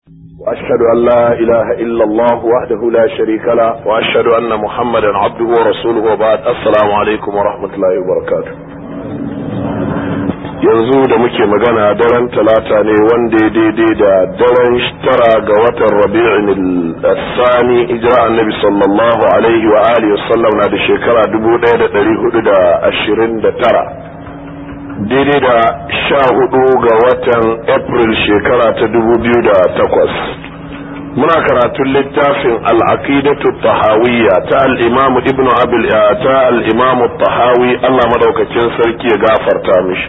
وأشهد أن لا إله إلا الله وحده لا شريك له وأشهد أن محمدا عبده ورسوله وبعد السلام عليكم ورحمة الله وبركاته yanzu da muke magana daren talata ne wanda ya daidai da daren tara ga watan rabi'in sani hijira annabi sallallahu alaihi wa alihi wasallam na da shekara dubu ɗaya da ɗari hudu da ashirin da tara daidai da sha hudu ga watan april shekara ta dubu biyu da takwas muna karatun littafin al'aqidatu tahawiyya ta al'imamu ibnu abil ta al'imamu tahawi allah madaukakin sarki ya gafarta mishi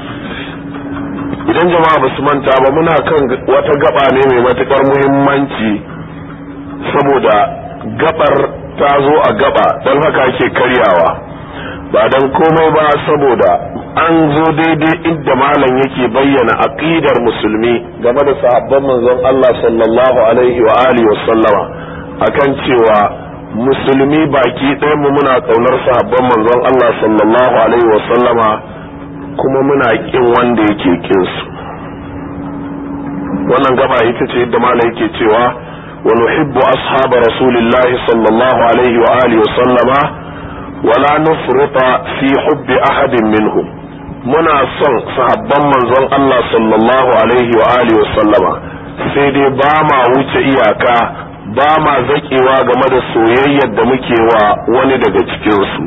idan jama'a ba su manta ba muna kan wata gaba ne mai matukar muhimmanci saboda gabar ta zo a gaba don haka ake karyawa ba don komai ba saboda an zo daidai inda malam yake bayyana aqidar musulmi game da sahabban manzon Allah sallallahu alaihi wa alihi wasallama akan cewa musulmi baki ɗayan mu muna kaunar sahabban manzon Allah sallallahu alaihi wasallama kuma muna kin wanda yake kin su wannan gaba ita ce yadda malam yake cewa wa nuhibbu ashab rasulillahi sallallahu alaihi wa alihi wasallama wala nufruta fi hubbi ahadin minhum muna son sahabban manzon Allah sallallahu alaihi wa alihi sallama sai dai ba ma wuce iyaka ba ma zakewa game da soyayyar da muke wa wani daga cikin su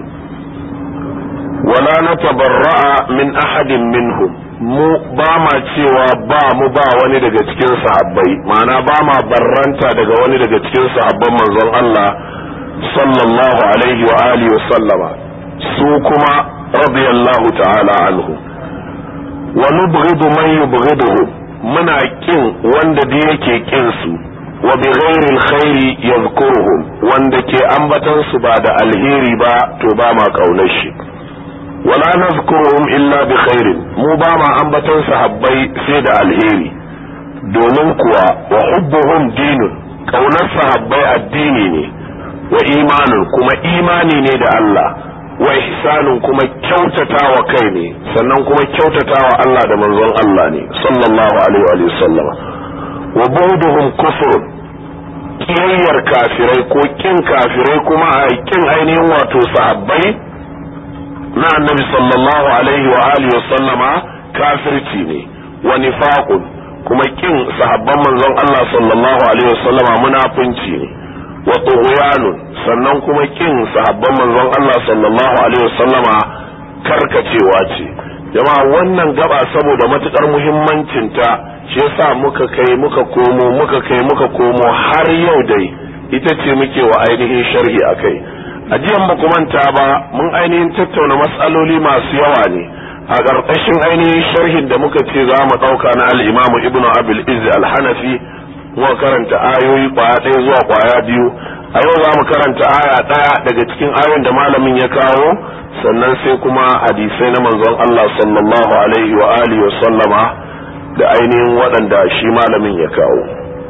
wala natabarra'a min ahadin minhum mu ba ma cewa ba mu ba wani daga cikin sahabbai ma'ana ba ma barranta daga wani daga cikin sahabban manzon Allah sallallahu alaihi wa alihi sallama su kuma radiyallahu ta'ala anhu wa nubghidu man yubghiduhu muna kin wanda da yake kin su wa bi ghairi alkhairi yadhkuruhum wanda ke ambatan su ba da alheri ba to ba ma kaunar shi wala nazkuruhum illa bi khairin mu ba ma ambatan sahabbai sai da alheri domin kuwa wa hubbuhum dinun kaunar sahabbai addini ne wa imanin kuma imani ne da Allah wa ihsanin kuma kyautatawa kai ne sannan kuma kyautatawa Allah da manzon Allah ne sallallahu alaihi wa sallam wa buduhum kufr kiyayyar kafirai ko kin kafirai kuma a kin ainihin wato sahabbai na annabi sallallahu alaihi wa alihi wa sallama kafirci ne wa nifaqun kuma kin sahabban manzon Allah sallallahu alaihi wa sallama munafunci ne wa tughyanun sannan kuma kin sahabban manzon Allah sallallahu alaihi wasallama karkacewa ce jama'a wannan gaba saboda matukar muhimmancin ta shi yasa muka kai muka komo muka kai muka komo har yau dai ita ce muke wa ainihin sharhi akai a jiyan ba manta ba mun ainihin tattauna matsaloli masu yawa ne a ƙarƙashin ainihin sharhin da muka ce za mu ɗauka na al-imamu ibnu abil izz al-hanafi muka karanta ayoyi kwaya ɗaya zuwa kwaya biyu a yau za mu karanta aya ɗaya daga cikin ayoyin da malamin ya kawo sannan sai kuma hadisai na manzon Allah sallallahu alaihi wa alihi wa sallama da ainihin waɗanda shi malamin ya kawo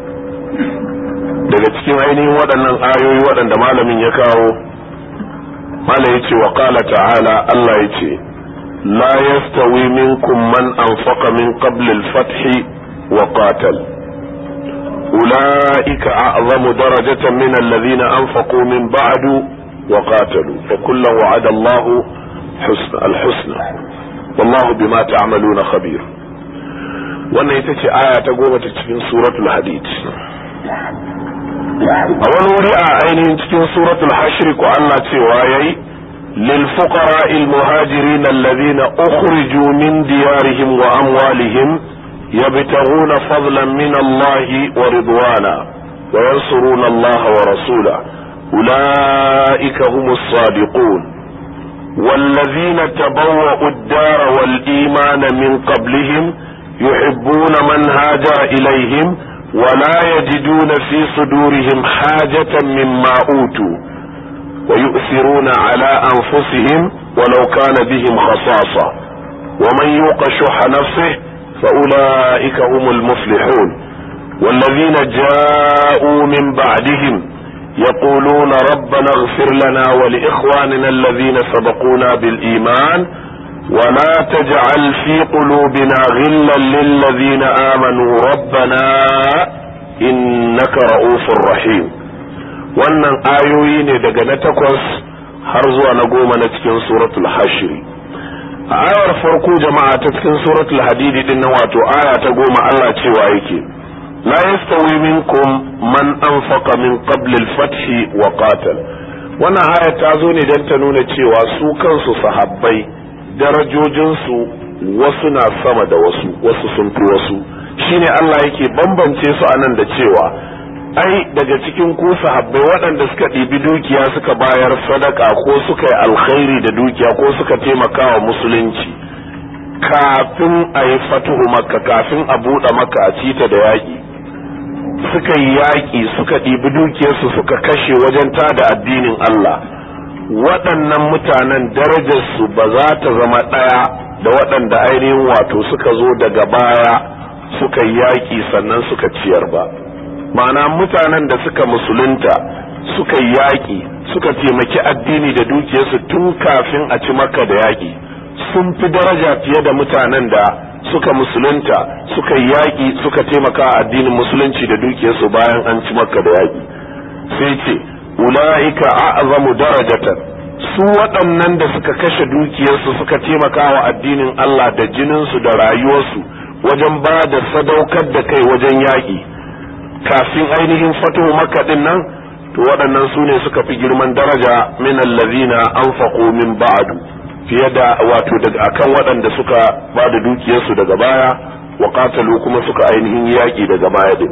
daga cikin ainihin waɗannan ayoyi waɗanda malamin ya kawo malam ya ce wa qala ta'ala Allah ya ce la yastawi minkum man anfaqa min qabl al-fath wa qatal أولئك أعظم درجة من الذين أنفقوا من بعد وقاتلوا فكلا وعد الله حسن الحسنى والله بما تعملون خبير wannan ita ce aya ta goma ta cikin suratul hadid a wani wuri a ainihin cikin suratul hashri ko Allah cewa yayi lil fuqara al muhajirin alladhina ukhriju min diyarihim wa amwalihim يبتغون فضلا من الله ورضوانا وينصرون الله ورسوله أولئك هم الصادقون والذين تبوأوا الدار والإيمان من قبلهم يحبون من هاجر إليهم ولا يجدون في صدورهم حاجة مما أوتوا ويؤثرون على أنفسهم ولو كان بهم خصاصة ومن يوق شح نفسه فأولئك هم المفلحون والذين جاءوا من بعدهم يقولون ربنا اغفر لنا ولإخواننا الذين سبقونا بالإيمان ولا تجعل في قلوبنا غلا للذين آمنوا ربنا innaka ra'ufur rahim wannan ayoyi ne daga na takwas har zuwa na goma na cikin suratul hashiri a ayar farko jama'a ta cikin suratul hadidi din nan wato aya ta goma Allah cewa yake la yastawi minkum man anfaqa min qabl al-fath wa qatal wannan aya ta zo ne don ta nuna cewa su kansu sahabbai darajojinsu wasu na sama da wasu wasu sun fi wasu shine Allah yake bambance su anan da cewa ai daga cikin ku sahabbai waɗanda suka ɗibi dukiya suka bayar sadaka ko suka yi alkhairi da dukiya ko suka taimaka wa musulunci kafin a yi fatuhu makka kafin a buɗe maka a cita da yaƙi suka yi yaƙi suka ɗibi dukiyarsu suka kashe wajen tada addinin Allah waɗannan mutanen darajarsu ba za ta zama ɗaya da waɗanda ainihin wato suka zo daga baya suka yi yaƙi sannan suka ciyar ba ma'ana mutanen da suka musulunta suka yi yaƙi suka taimaki addini da dukiyarsu tun kafin a ci maka da yaƙi sun fi daraja fiye da mutanen da suka musulunta suka yi yaƙi suka taimaka addinin musulunci da dukiyarsu bayan an ci maka da yaƙi sai ce ula'ika a'zamu darajatan su waɗannan da suka kashe dukiyarsu suka taimaka wa addinin Allah da jininsu da rayuwarsu wajen ba da sadaukar da kai wajen yaƙi kafin ainihin fatuhu makka din nan to waɗannan su ne suka fi girman daraja min allazina anfaqu min ba'du fiye da wato daga akan waɗanda suka ba da dukiyarsu daga baya wa qatalu kuma suka ainihin yaƙi daga baya din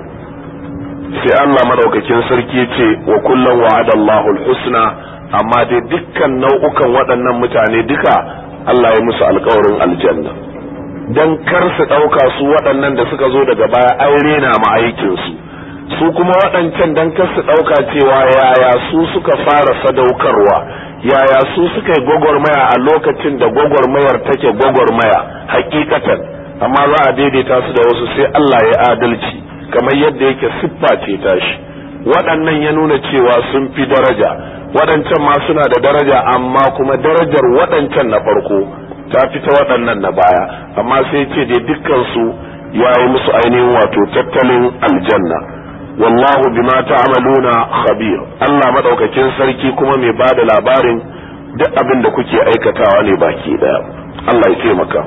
sai Allah madaukakin sarki ce wa kullum wa'ada Allahul husna amma dai dukkan nau'ukan waɗannan mutane duka Allah ya musu alkawarin aljanna dan kar su ɗauka su waɗannan da suka zo daga baya an rena ma aikinsu su kuma waɗancan dan kar su ɗauka cewa yaya su suka fara sadaukarwa yaya su suka yi gwagwarmaya a lokacin da gwagwarmayar take gwagwarmaya hakikatan amma za a daidaita su da wasu sai Allah ya adalci kamar yadda yake siffa ce tashi waɗannan ya nuna cewa sun fi daraja waɗancan ma suna da daraja amma kuma darajar waɗancan na farko ta fi ta waɗannan na baya amma sai ce dai dukkansu ya yi musu ainihin wato tattalin aljanna wallahu bima ta'maluna khabir Allah madaukakin sarki kuma mai bada labarin duk abin da kuke aikatawa ne baki daya Allah ya taimaka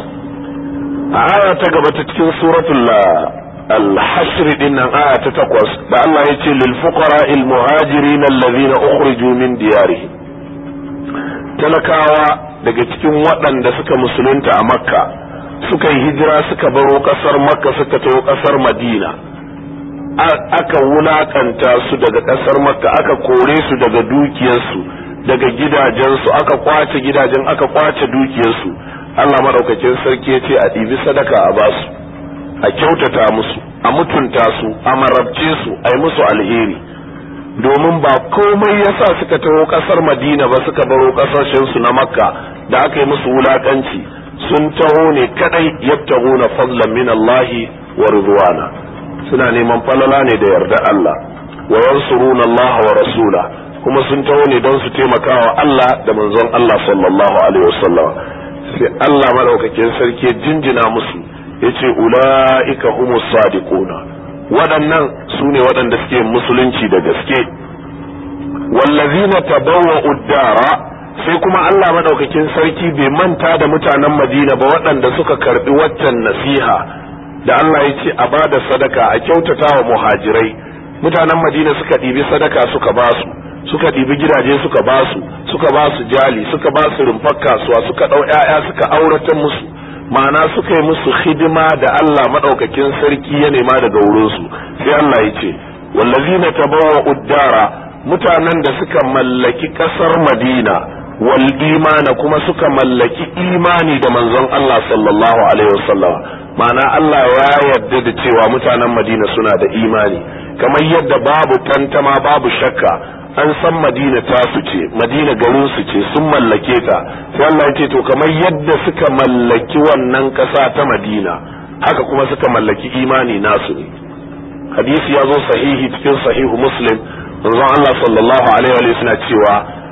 a aya ta gaba ta cikin suratul الحشر دين آية تتقوس الله يتي للفقراء المهاجرين الذين أخرجوا من ديارهم talakawa daga cikin waɗanda suka musulunta a makka suka yi hijira suka baro ƙasar makka suka taho ƙasar madina aka wulakanta su daga ƙasar makka aka kore su daga dukiyarsu daga gidajensu aka kwace gidajen aka kwace dukiyarsu allah maɗaukakin sarki ya ce a ɗibi sadaka a basu a kyautata musu a mutunta su a marabce su a yi musu alheri domin ba komai yasa suka taho kasar madina ba suka baro kasashen su na makka da aka yi musu wulakanci sun taho ne kadai yabtaguna fadlan min Allah wa ridwana suna neman falala ne da yarda Allah wa yansuruna Allah wa rasula kuma sun taho ne don su taimaka wa Allah da manzon Allah sallallahu alaihi wasallam sai Allah madaukakin sarki jinjina musu yace ula'ika humus sadiquna waɗannan su ne waɗanda suke musulunci da gaske wallazina tabawwa uddara sai kuma Allah madaukakin sarki bai manta da mutanen Madina ba waɗanda suka karbi waccan nasiha da Allah ya ce a bada sadaka a kyautata wa muhajirai mutanen Madina suka ɗibi sadaka suka basu suka ɗibi gidaje suka basu suka basu jali suka basu rumfar kasuwa suka ɗau 'ya'ya suka aurata musu ma'ana suka yi musu hidima da Allah maɗaukakin sarki ya nema daga wurinsu sai Allah ya ce wallazina tabawwa uddara mutanen da suka mallaki ƙasar Madina wal imana kuma suka mallaki imani da manzon Allah sallallahu alaihi wasallam ma'ana Allah ya yarda da cewa mutanen Madina suna da imani kamar yadda babu tantama babu shakka an san madina ta su ce madina garin su ce sun mallake ta sai Allah ya ce to kamar yadda suka mallaki wannan kasa ta madina haka kuma suka mallaki imani nasu ne hadisi ya zo sahihi cikin sahihu muslim manzon Allah sallallahu alaihi wa suna cewa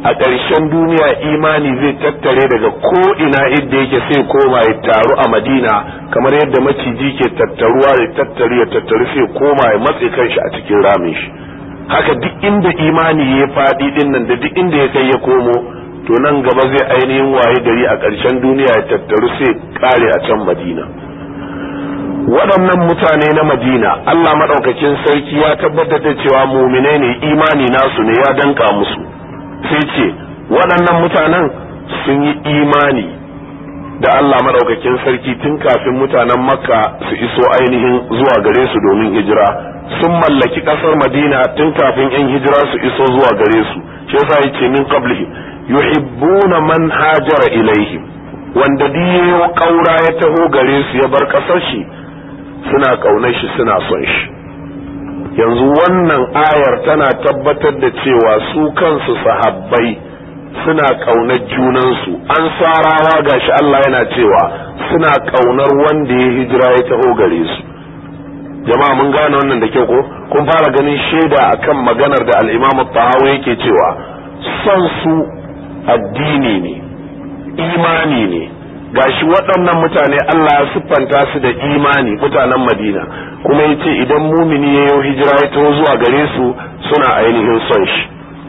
a ƙarshen duniya imani zai tattare daga ko ina inda yake sai koma ya taru a madina kamar yadda maciji ke tattaruwa ya tattaru ya tattaru sai koma ya matse kanshi a cikin ramin shi haka duk inda imani ya faɗi din nan da duk inda ya kai ya komo to nan gaba zai ainihin waye gari a ƙarshen duniya ya tattaru sai kare a can madina waɗannan mutane na madina allah maɗaukakin sarki ya tabbatar da cewa muminai ne imani nasu ne ya danka musu sai ce waɗannan mutanen sun yi imani da allah maɗaukakin sarki tun kafin mutanen makka su iso ainihin zuwa gare su domin hijira sun mallaki ƙasar madina tun kafin 'yan hijira su iso zuwa gare su shi yasa yace min qablihi yuhibbuna man hajara ilaihim wanda diyo kaura ya taho gare su ya bar kasar shi suna kaunar shi suna son shi yanzu wannan ayar tana tabbatar da cewa su kansu sahabbai suna kaunar junansu an sarawa gashi Allah yana cewa suna kaunar wanda ya hijira ya taho gare su jama'a mun gane wannan da kyau ko kun fara ganin shaida akan maganar da al-Imam tahawi yake cewa son su addini ne imani ne gashi waɗannan mutane Allah ya siffanta su da imani mutanen Madina kuma yace idan mumini ya yi hijira ya taho zuwa gare su suna ainihin son shi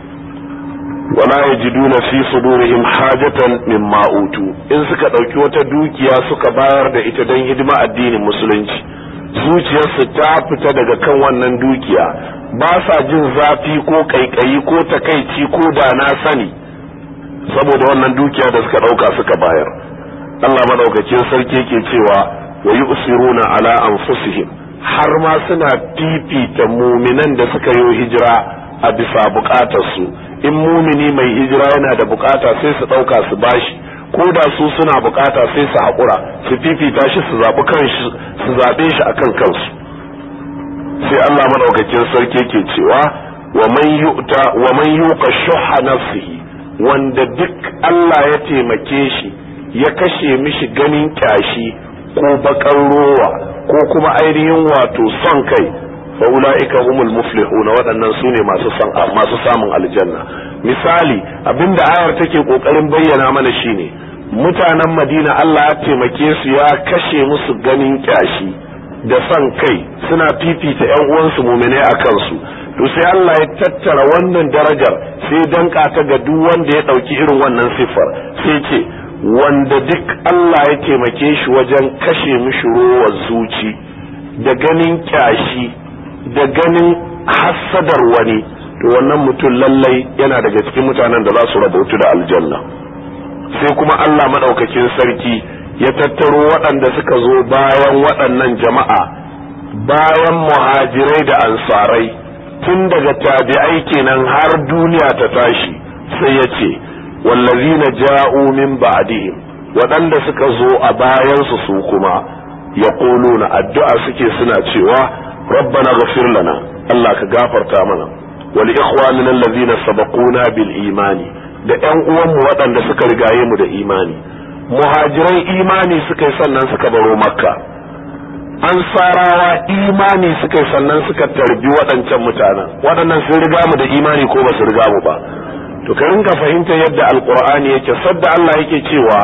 wala yajiduna fi sudurihim hajatan mimma utu in suka ɗauki wata dukiya suka bayar da ita don hidima addinin musulunci zuciyarsu ta fita daga kan wannan dukiya ba sa jin zafi ko kaikayi ko takaici ko da na sani saboda wannan dukiya da suka dauka suka bayar Allah madaukakin sarki yake cewa wa yusiruna ala anfusihim har ma suna fifita muminan da suka yi hijira a bisa bukatar su in mumini mai hijira yana da bukata sai su dauka su bashi ko da su suna bukata sai su haƙura su fifita shi su zaɓi kanshi su zaɓe shi akan kansu sai Allah madaukakin sarki ke cewa wa man yu'ta wa man yuqa shuhha nafsihi wanda duk Allah ya taimake shi ya kashe mishi ganin kyashi ko bakan rowa ko kuma ainihin wato son kai fa ulaika humul muflihun waɗannan su ne masu son masu samun aljanna misali abinda ayar take kokarin bayyana mana shine mutanen Madina Allah ya taimake su ya kashe musu ganin kyashi da son kai suna fifita ƴan uwansu mu'mine a kansu to sai Allah ya tattara wannan darajar sai danka ta ga duk wanda ya ɗauki irin wannan siffar sai ce wanda duk Allah ya taimake shi wajen kashe mishi rowar zuci da ganin kyashi da ganin hassadar wani to wannan mutum lallai yana daga cikin mutanen da za su rabautu da aljanna sai kuma Allah maɗaukakin sarki ya tattaro waɗanda suka zo bayan waɗannan jama'a bayan muhajirai da ansarai tun daga tabi'ai kenan har duniya ta tashi sai ya ce wallazina ja'u min ba'dihim waɗanda suka zo a bayansu su kuma yaquluna addu'a suke suna cewa rabbana ghfir lana Allah ka gafarta mana wal ikhwanina allazina sabaquna bil imani da ƴan uwanmu waɗanda suka rigaye mu da imani muhajirai imani suka yi sannan suka baro makka ansarawa imani suka yi sannan suka tarbi waɗancan mutanen waɗannan sun riga mu da imani ko ba su riga mu ba to ka rinka fahimta yadda alqur'ani yake sadda Allah yake cewa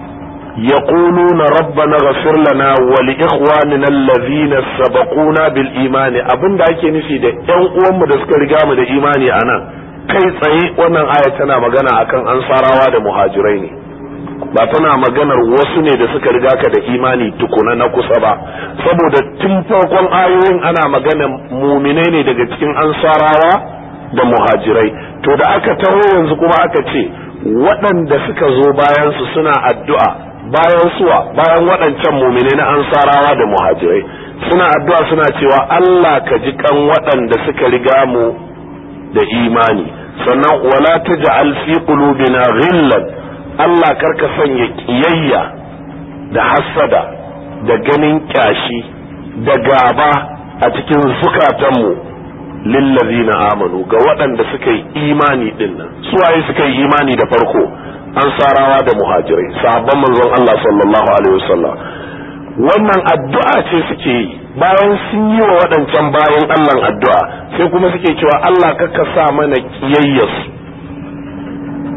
yaquluna rabbana ghfir lana wa li ikhwanina alladhina sabaquna bil imani abinda ake nufi da ƴan uwanmu da suka riga mu da imani anan kai tsaye wannan aya tana magana akan ansarawa da muhajirai ne ba tana maganar wasu ne da suka riga ka da imani tukuna na kusa ba saboda tun farkon ayoyin ana magana muminai ne daga cikin ansarawa da muhajirai to da aka taho yanzu kuma aka ce waɗanda suka zo bayan su suna addu'a bayan suwa bayan waɗancan muminai na ansarawa da muhajirai suna addu'a suna cewa Allah ka ji kan waɗanda suka riga mu da imani sannan wala taj'al fi qulubina ghillan Allah karka sanya kiyayya da hassada da ganin kyashi da gaba a cikin zukatanmu lillazina amanu ga waɗanda suka yi imani din nan suwaye suka yi imani da farko ansarawa da muhajirai sahabban manzon Allah sallallahu alaihi wasallam wannan addu'a ce suke yi bayan sun yi wa waɗancan bayan Allah addu'a sai kuma suke cewa Allah kaka sa mana kiyayyarsu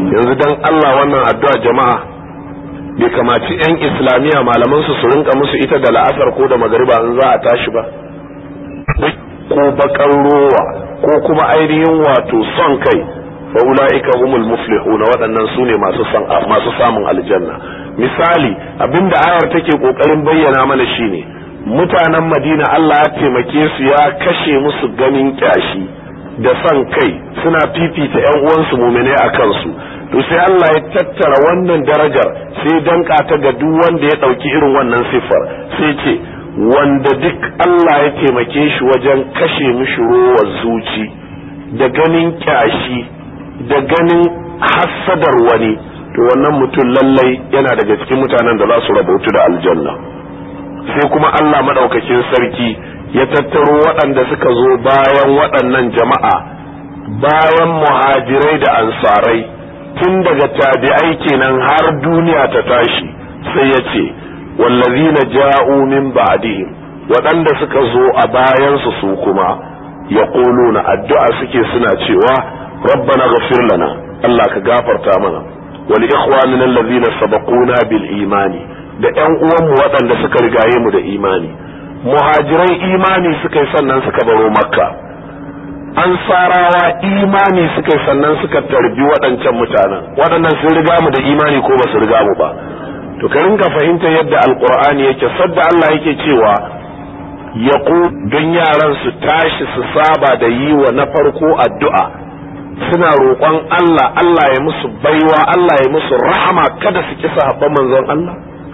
yanzu dan Allah wannan addu'a jama'a bai kamaci yan islamiyya malaman su su rinka musu ita da la'asar ko da magariba in za a tashi ba ko bakan rowa ko kuma ainihin wato son kai fa ulaika humul muflihuna waɗannan su ne masu san masu samun aljanna misali abinda ayar take kokarin bayyana mana shine mutanen Madina Allah ya taimake su ya kashe musu ganin kyashi da son kai suna fifita ƴan uwansu mu'mine a kansu to sai Allah ya tattara wannan darajar sai danka ta ga duk wanda ya ɗauki irin wannan siffar sai ce wanda duk Allah ya taimake shi wajen kashe mishi rowar zuci da ganin kyashi da ganin hassadar wani to wannan mutum lallai yana daga cikin mutanen da za su rabautu da aljanna sai kuma Allah madaukakin sarki ya tattaro waɗanda suka zo bayan waɗannan jama'a bayan muhajirai da ansarai tun daga tabi'ai kenan har duniya ta tashi sai ya ce wallazina ja'u min ba'dihim waɗanda suka zo a bayansu su kuma yaquluna addu'a suke suna cewa rabbana ghfir lana Allah ka gafarta mana wal ikhwanina allazina sabaquna bil imani da ƴan uwanmu waɗanda suka rigaye mu da imani muhajirai imani suka yi sannan suka baro makka ansarawa imani suka yi sannan suka tarbi waɗancan mutanen waɗannan sun riga mu da imani ko ba su riga mu ba to ka rinka fahimta yadda alqur'ani yake sadda Allah yake cewa ya don yaran su tashi su saba da yi wa na farko addu'a suna roƙon Allah Allah ya musu baiwa Allah ya musu rahama kada su kisa habban manzon Allah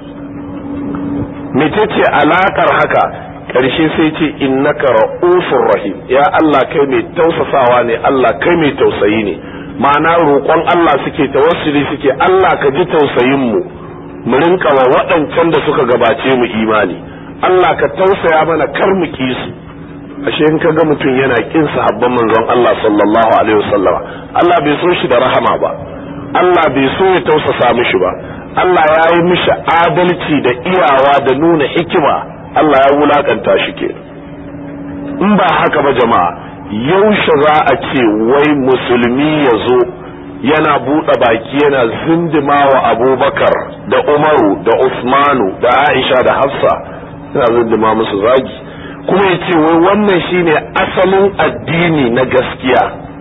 mecece alakar haka ƙarshe sai ce innaka ra'ufur rahim ya Allah kai mai tausasawa ne Allah kai mai tausayi ne ma'ana roƙon Allah suke tawassuli suke Allah ka ji tausayin mu mu rinka wa waɗancan da suka gabace mu imani Allah ka tausaya mana kar mu ki su ashe in ka ga mutum yana kin sahabban manzon Allah sallallahu alaihi wasallama Allah bai so shi da rahama ba Allah bai so ya tausasa mishi ba Allah ya yi mishi adalci da iyawa da nuna hikima Allah ya wulakanta shi ke in ba haka ba jama'a yaushe za a ce wai musulmi ya zo yana buɗe baki yana zindima wa abubakar da umaru da usmanu da aisha da hafsa yana zindima musu zagi kuma ya ce wai wannan shine asalin addini na gaskiya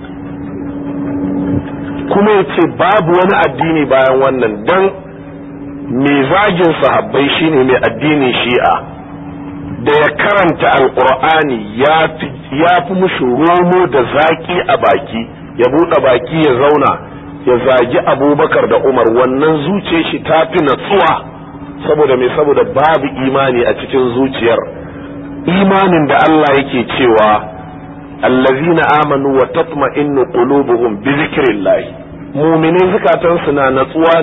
kuma ya ce babu wani addini bayan wannan don mai zagin sahabbai shine mai addinin shi'a da ya karanta alkur'ani ya fi mushi romo da zaki a baki ya buɗe baki ya zauna ya zagi abubakar da umar wannan zuciyar shi ta fi natsuwa saboda mai saboda babu imani a cikin zuciyar imanin da Allah yake cewa allazina amanu wa tatma'innu qulubuhum bi zikrillah mu'minin zukatansu na natsuwa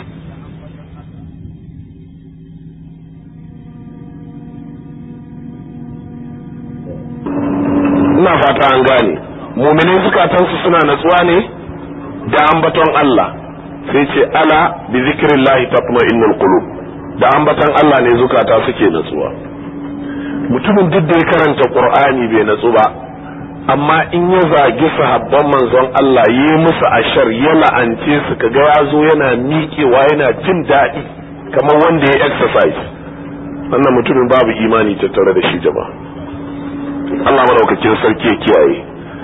ina fata an gane mu'minin zukatansu suna natsuwa ne da ambaton Allah sai ce ala bi zikrillah tatma'innul qulub da ambaton Allah ne zukata suke natsuwa mutumin duk da ya karanta qur'ani bai natsu ba amma in ya zagi sahabban manzon Allah yi musu ashar ya la'ance su kaga ya zo yana miƙewa yana jin daɗi kamar wanda ya exercise wannan mutumin babu imani tattare da shi jama'a Allah madaukakin sarki ya kiyaye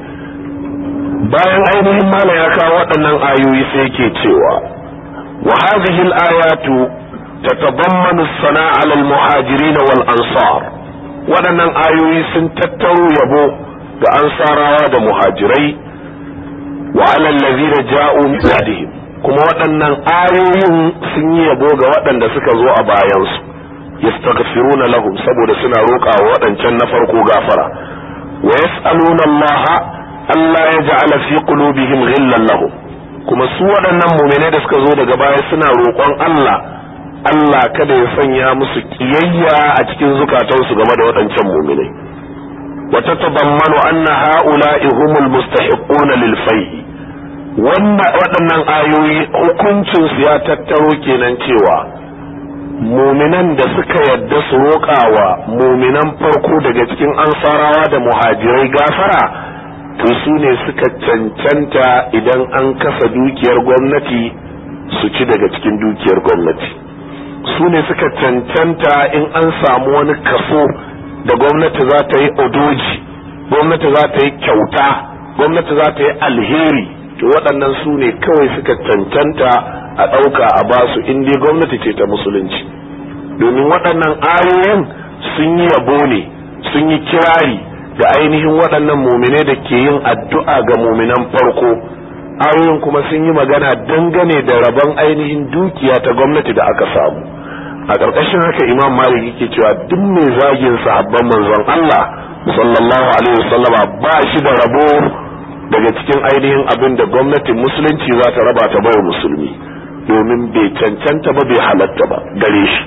bayan ainihin mala ya kawo waɗannan ayoyi sai yake cewa wa hadhihi al-ayatu tatadammanu as-sana'a 'ala al-muhajirin wal ansar waɗannan ayoyi sun tattaro yabo ga ansarawa da muhajirai wa 'ala allazina ja'u min ba'dihim kuma waɗannan ayoyin sun yi yabo ga waɗanda suka zo a bayansu yastaghfiruna lahum saboda suna roƙa wa waɗancan na farko gafara wa yas'aluna Allah Allah ya ja'ala fi qulubihim ghillan lahum kuma su waɗannan mu'minai da suka zo daga baya suna roƙon Allah Allah kada ya sanya musu kiyayya a cikin zukatansu game da waɗancan mu'minai wa tatadammanu anna ha'ula'i humul mustahiquna lil fai'i waɗannan ayoyi hukuncinsu ya tattaro kenan cewa muminan da suka yadda su roƙawa muminan farko daga cikin ansarawa da muhajirai gafara to su ne suka cancanta idan an kasa dukiyar gwamnati su ci daga cikin dukiyar gwamnati su ne suka cancanta in an samu wani kaso da gwamnati za ta yi odoji gwamnati za ta yi kyauta gwamnati za ta yi alheri to waɗannan su ne kawai suka cancanta a ɗauka a basu in dai gwamnati ce ta musulunci domin waɗannan ayoyin sun yi yabo ne sun yi kirari da ainihin waɗannan muminai da ke yin addu'a ga muminan farko ayoyin kuma sun yi magana dangane da rabon ainihin dukiya ta gwamnati da aka samu a ƙarƙashin haka imam malik yake cewa duk mai zagin sahabban manzon Allah sallallahu alaihi wasallama ba shi da rabo daga cikin ainihin abin da gwamnatin musulunci za ta raba ta bawa musulmi domin bai cancanta ba bai halatta ba gare shi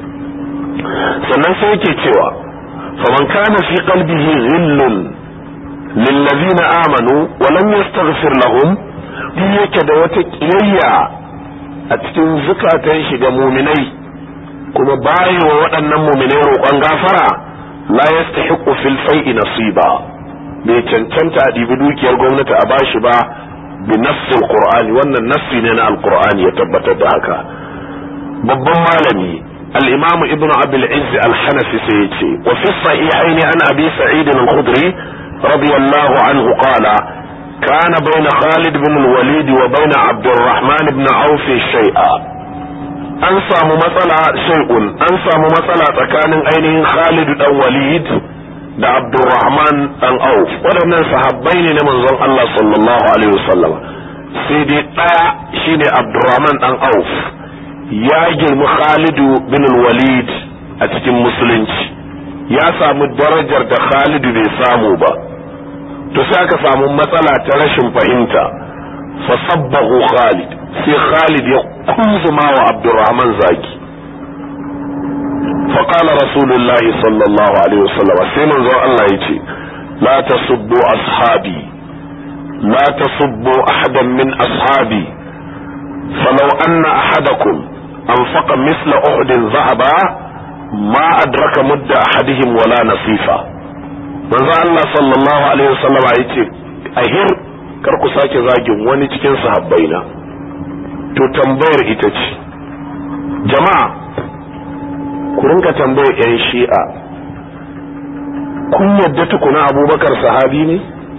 sannan sai yake cewa faman kana fi qalbihi ghillun lillazina amanu wa lam yastaghfir lahum duk yake da wata kiyayya a cikin zukatan shi ga muminai kuma bayi wa waɗannan muminai roƙon gafara la yastahiqu fil fai'i nasiba bai cancanta a ɗibi dukiyar gwamnati a bashi ba bi nassil qur'ani wannan nassi ne na alqur'ani ya tabbatar da haka babban malami al-imam ibn abi al-izz al-hanafi sai yace wa fi sahihayn an abi sa'id al-khudri radiyallahu anhu qala kana bayna khalid ibn al-walid wa bayna abd الرحمن ibn auf shay'a an samu matsala shay'un an samu matsala tsakanin ainihin khalid dan walid da Abdurrahman dan Auf waɗannan sahabbai ne na manzon Allah sallallahu alaihi wasallam sai dai ɗaya shine Abdurrahman dan Auf ya girmi Khalidu bin Walid a cikin musulunci ya samu darajar da Khalidu bai samu ba to sai aka samu matsala ta rashin fahimta fa sabbahu Khalid sai Khalid ya kunzuma wa Abdurrahman zaki فقال رسول الله صلى الله عليه وسلم سيمن زو الله يتي لا تسبوا أصحابي لا تسبوا أحدا من أصحابي فلو أن أحدكم أنفق مثل أحد ذهبا ما أدرك مد أحدهم ولا نصيفا من الله صلى الله عليه وسلم يتي أهر karku sake zagin wani cikin sahabbaina to tambayar ita ce jama'a ku rinka tambayar 'yan shi'a kun yadda tukuna abubakar sahabi ne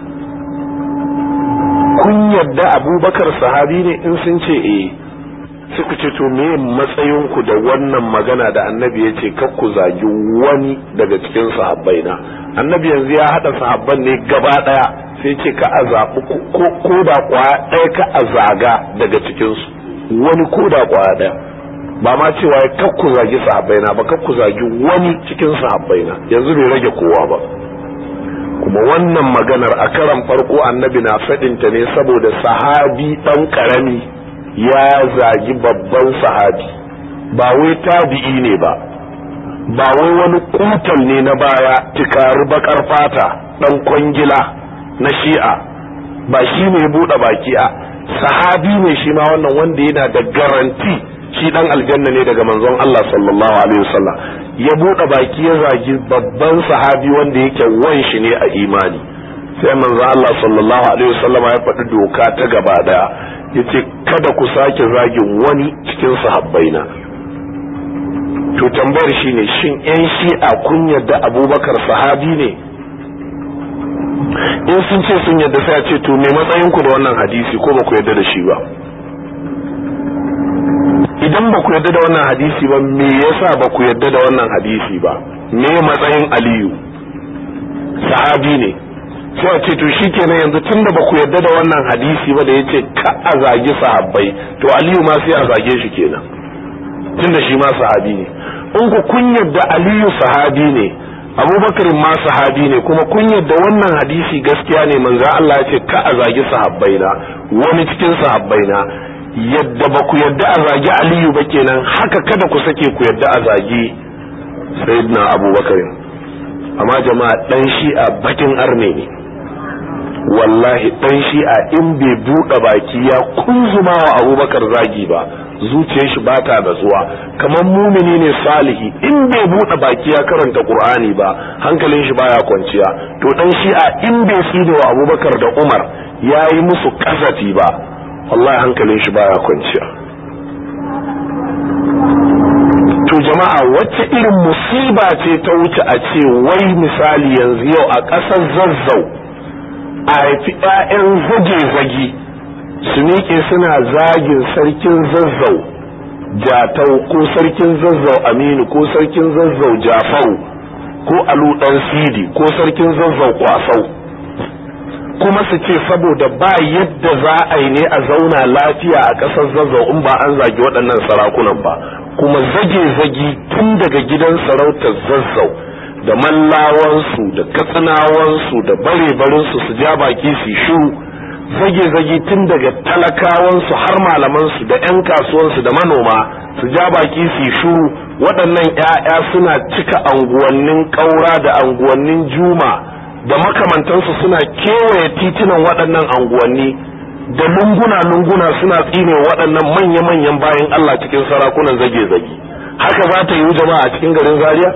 kun yadda abubakar sahabi ne in sun ce eh suka ce to me matsayinku da wannan magana da annabi ya ce ku zagi wani daga cikin sahabbai na annabi yanzu ya haɗa sahabban ne gaba ɗaya sai ce ka a zaɓi ko da kwaya ɗaya ka a zaga daga cikinsu wani ko da kwaya ɗaya ba ma cewa ya kakku zagi sahabbaina ba kakku zagi wani cikin sahabbaina yanzu bai rage kowa ba kuma wannan maganar a karan farko annabi na faɗinta ne saboda sahabi ɗan ƙarami ya zagi babban sahabi ba wai tabi'i ne ba ba wai wani kutal ne na baya tikari bakar fata ɗan kwangila na shi'a ba shi ne buɗe baki a sahabi ne shi ma wannan wanda yana da garanti shi dan aljanna ne daga manzon Allah sallallahu alaihi wasallam ya bude baki ya zagi babban sahabi wanda yake wan shi ne a imani sai manzon Allah sallallahu alaihi wasallam ya faɗi doka ta gaba daya yace kada ku sake zagin wani cikin sahabbaina to tambayar shine shin yan shi'a kun yadda abubakar sahabi ne in sun ce sun yadda sai a ce to me matsayin ku da wannan hadisi ko ba ku yadda da shi ba idan ba ku yadda da wannan hadisi ba me yasa ba ku yadda da wannan hadisi ba me matsayin aliyu sahabi ne sai a ce to shikenan yanzu tunda ba ku yadda da wannan hadisi ba da yace ka a zagi sahabbai to aliyu ma sai a zage shi kenan tunda shi ma sahabi ne in ku kun yadda aliyu sahabi ne abubakar ma sahabi ne kuma kun yadda wannan hadisi gaskiya ne manzo Allah ya ce ka a zagi sahabbai na wani cikin sahabbai na yadda ba ku yadda a zagi aliyu ba kenan haka kada ku sake ku yadda a zagi sayyidina abubakar amma jama'a dan shi'a bakin arne ne wallahi dan shi'a in bai buɗe baki ya kunzuma wa abubakar zagi ba zuciyar shi ba ta natsuwa kamar mumini ne salihi in bai buɗe baki ya karanta qur'ani ba hankalin shi baya kwanciya to dan shi'a in bai tsine wa abubakar da umar ya yi musu kasafi ba wallahi hankalin shi baya kwanciya jama'a wacce irin musiba ce ta wuce a ce wai misali yanzu yau a ƙasar zazzau a haifi 'ya'yan zage-zage su miƙe suna zagin sarkin zazzau jatau ko sarkin zazzau aminu ko sarkin zazzau jafau ko alu dan sidi ko sarkin zazzau kwasau kuma su ce saboda ba yadda za a yi ne a zauna lafiya a ƙasar zazzau in ba an zagi waɗannan sarakunan ba kuma zage-zage tun daga gidan sarautar zazzau da mallawansu da katsinawansu da bare-barinsu su ja baki su shiru zage-zage tun daga talakawansu har malamansu da 'yan kasuwansu da manoma su ja baki su shuru waɗannan 'ya'ya suna cika anguwannin ƙaura da anguwannin juma da makamantansu suna kewaye titunan waɗannan anguwanni da lunguna-lunguna suna tsine waɗannan manya-manyan bayan Allah cikin sarakunan zage-zage haka za ta yi jama'a a cikin garin Zaria?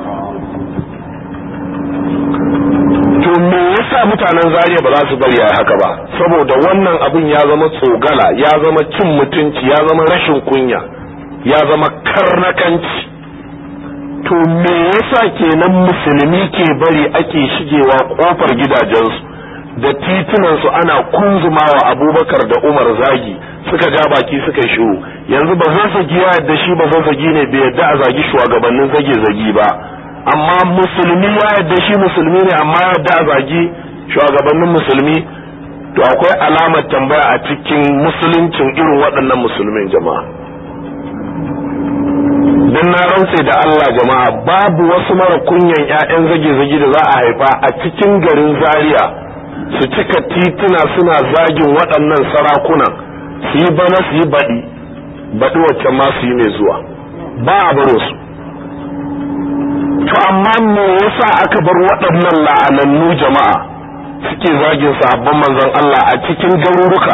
to me yasa mutanen Zaria ba za su bari a haka ba saboda wannan abin ya zama tsogala ya zama cin mutunci ya zama rashin kunya ya zama karnakanci to me yasa kenan musulmi ke bari ake shigewa kofar gidajensu da titunansu ana kunzumawa abubakar da umar zagi suka ja baki suka shiru yanzu ba zan zagi ya yadda shi ba zan zagi ne bai yadda a zagi shugabannin zage zagi ba amma musulmi ya yadda shi musulmi ne amma ya yadda a zagi shugabannin musulmi to akwai alamar tambaya a cikin musuluncin irin waɗannan musulmin jama'a dan na rantse da Allah jama'a babu wasu mara kunyan ƴaƴan zage-zage da za a haifa a cikin garin Zaria su cika tituna suna zagin waɗannan sarakuna su yi bana su yi baɗi baɗi wacce ma su yi mai zuwa ba a baro su to amma me yasa aka bar waɗannan la'anannu jama'a suke zagin sahabban manzon Allah a cikin garuruka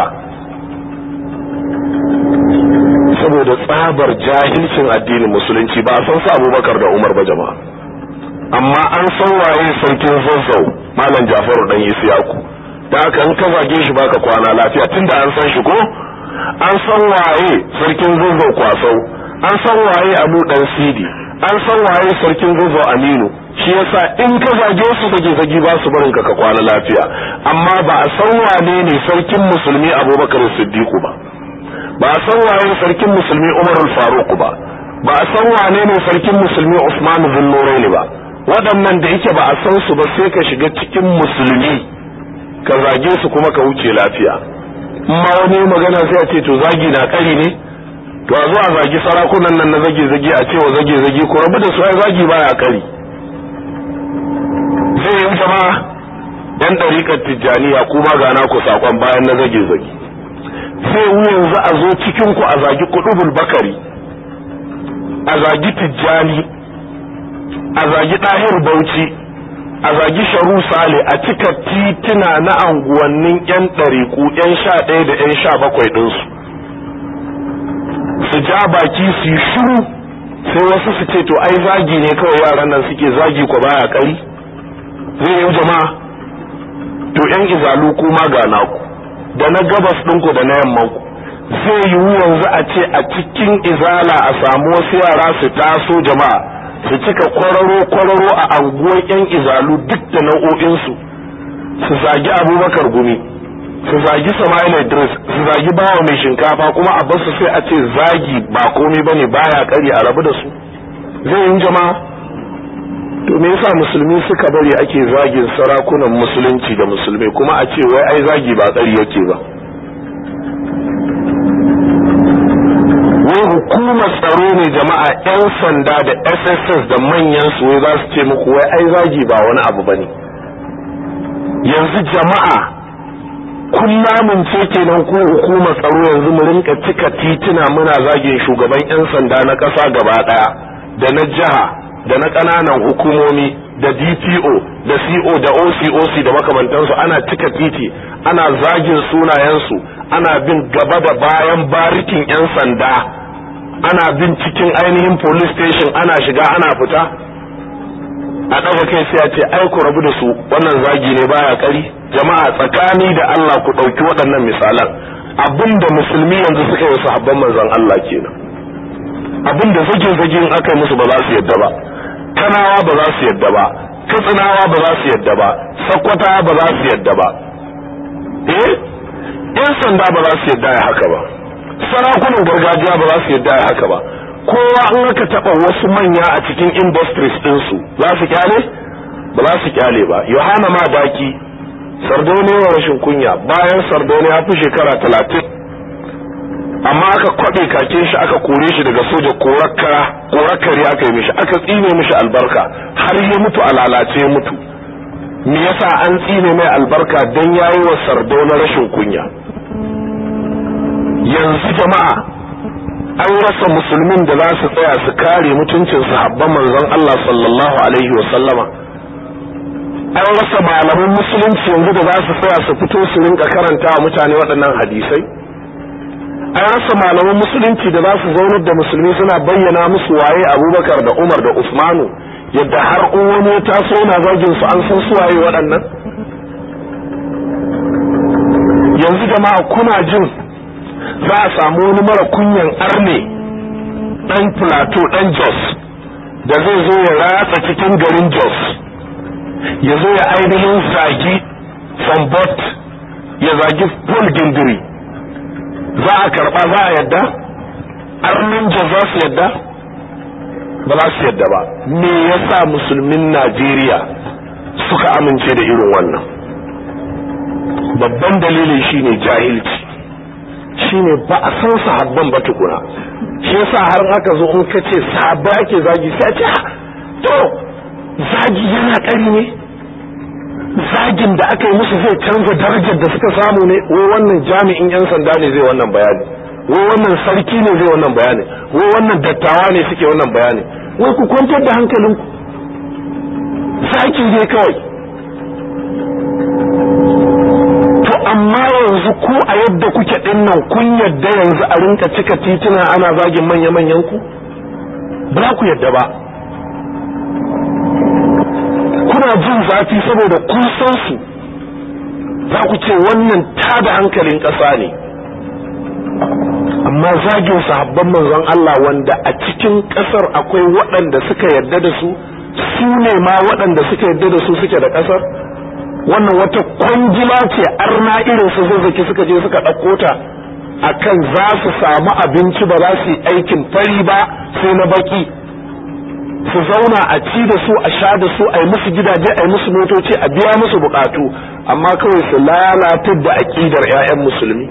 saboda tsabar jahilcin addinin musulunci ba a san su abubakar da umar ba jama'a amma an san waye sarkin zazzau malam jafaru dan isiyaku da haka in ka zage shi baka kwana lafiya tunda an san shi ko an san waye sarkin zazzau kwasau an san waye abu dan sidi an san waye sarkin zazzau aminu shi yasa in ka zage su zage zage ba su barin ka ka kwana lafiya amma ba a san wane ne sarkin musulmi abubakar siddiqu ba ba a san waye sarkin musulmi umar al-faruq ba ba a san wane ne sarkin musulmi usman bin nuraini ba waɗannan da yake ba a san su ba sai ka shiga cikin musulmi ka zage su kuma ka wuce lafiya ma wani magana sai a ce to zagi na kari ne to a zo a zagi sarakunan nan na zage zage a cewa zage zage ko rabu da su ai zagi baya kari sai yin jama'a yan ɗariƙar tijjaniya kuma gana ku sakon bayan na zage zage sai yanzu a zo cikin ku a zagi kudubul bakari a zagi tijjani a zagi ɗahir bauchi a zagi sharu sale a cika tituna na anguwannin yan ɗariƙu yan sha ɗaya da yan sha bakwai ɗinsu su ja baki su yi shuru sai wasu su ce to ai zagi ne kawai yaran nan suke zagi ko baya kari zai yi jama'a to yan izalu kuma ga naku da na gabas ɗinku da na yammanku zai yiwu yanzu a ce a cikin izala a samu wasu yara su taso jama'a su cika kwararo-kwararo a anguwar yan izalu duk da nau'o'insu su zagi abubakar gumi su zagi sama'il idris su zagi bawa mai shinkafa kuma a basu sai a ce zagi ba komai bane baya kari a rabu da su zai yi jama'a to me yasa musulmi suka bari ake zagin sarakunan musulunci da musulmai kuma a ce wai ai zagi ba kari yake ba wai hukumar tsaro ne jama'a yan sanda da sss da manyan su wai za su ce muku wai ai zagi ba wani abu bane yanzu jama'a kullamin ce kenan ko hukumar tsaro yanzu mu rinka cika tituna muna zagin shugaban yan sanda na ƙasa gaba ɗaya da na jiha da na ƙananan hukumomi da DPO da CO da OCOC da makamantansu ana cika titi ana zagin sunayensu ana bin gaba da bayan barikin 'yan sanda ana bin cikin ainihin police station ana shiga ana fita a ɗaga kai sai a ce ai ku rabu da su wannan zagi ne baya kari jama'a tsakani da Allah ku ɗauki waɗannan misalan abinda musulmi yanzu suka yi sahabban manzon Allah kenan abin da zage zage in aka yi musu ba za su yadda ba kanawa ba za su yadda ba katsinawa ba za su yadda ba sakkwata ba za su yadda ba eh yan sanda ba za su yadda ya haka ba sarakunan gargajiya ba za su yadda ya haka ba kowa an aka taba wasu manya a cikin industries ɗinsu za su kyale ba za su kyale ba yohana ma daki sardaune wa rashin kunya bayan sardaune ya fi shekara talatin amma aka kwaɓe kakin shi aka kore shi daga soja korakkari aka yi mishi aka tsine mishi albarka har ya mutu a lalace ya mutu me yasa an tsine mai albarka don yayi wa sardaune rashin kunya yanzu jama'a an rasa musulmin da za su tsaya su kare mutuncin sahabban manzon Allah sallallahu alaihi wa sallama an rasa malaman musulunci yanzu da za su tsaya su fito su rinka karanta wa mutane waɗannan hadisai an rasa malaman musulunci da za su zaunar da musulmi suna bayyana musu waye abubakar da umar da usmanu yadda har in wani ya taso yana zagin su an san su waye waɗannan yanzu jama'a kuna jin za a samu wani mara kunyan arne dan plateau dan jos da zai zo ya ratsa cikin garin jos ya zo ya ainihin zagi sambot ya zagi paul gindiri za a karba za a yadda arnin jos za su yadda ba za su yadda ba me yasa musulmin najeriya suka amince da irin wannan babban dalilin shine jahilci shine ba a san sahabban ba tukuna shi yasa har aka zo in ka ce sahabba ake zagi sai a ce to zagi yana kari ne zagin da aka yi musu zai canza darajar da suka samu ne wai wannan jami'in yan sanda ne zai wannan bayani wai wannan sarki ne zai wannan bayani wai wannan dattawa ne suke wannan bayani wai ku kwantar da hankalinku zaki ne kawai to amma yanzu ko a yadda kuke din nan kun yadda yanzu a rinka cika tituna ana zagin manya-manyan ku ba ku yadda ba kuna jin zafi saboda kun san su za ku ce wannan tada hankalin ƙasa ne amma zagin sahabban manzon Allah wanda a cikin ƙasar akwai waɗanda suka yarda da su su ne ma waɗanda suka yarda da su suke da ƙasar wannan wata kwangila ce arna irin su zazzaki suka je suka ɗauko ta akan za su samu abinci ba za su yi aikin fari ba sai na baki su zauna a ci da su a sha da su a yi musu gidaje a yi musu motoci a biya musu bukatu amma kawai su lalatar da aƙidar 'ya'yan musulmi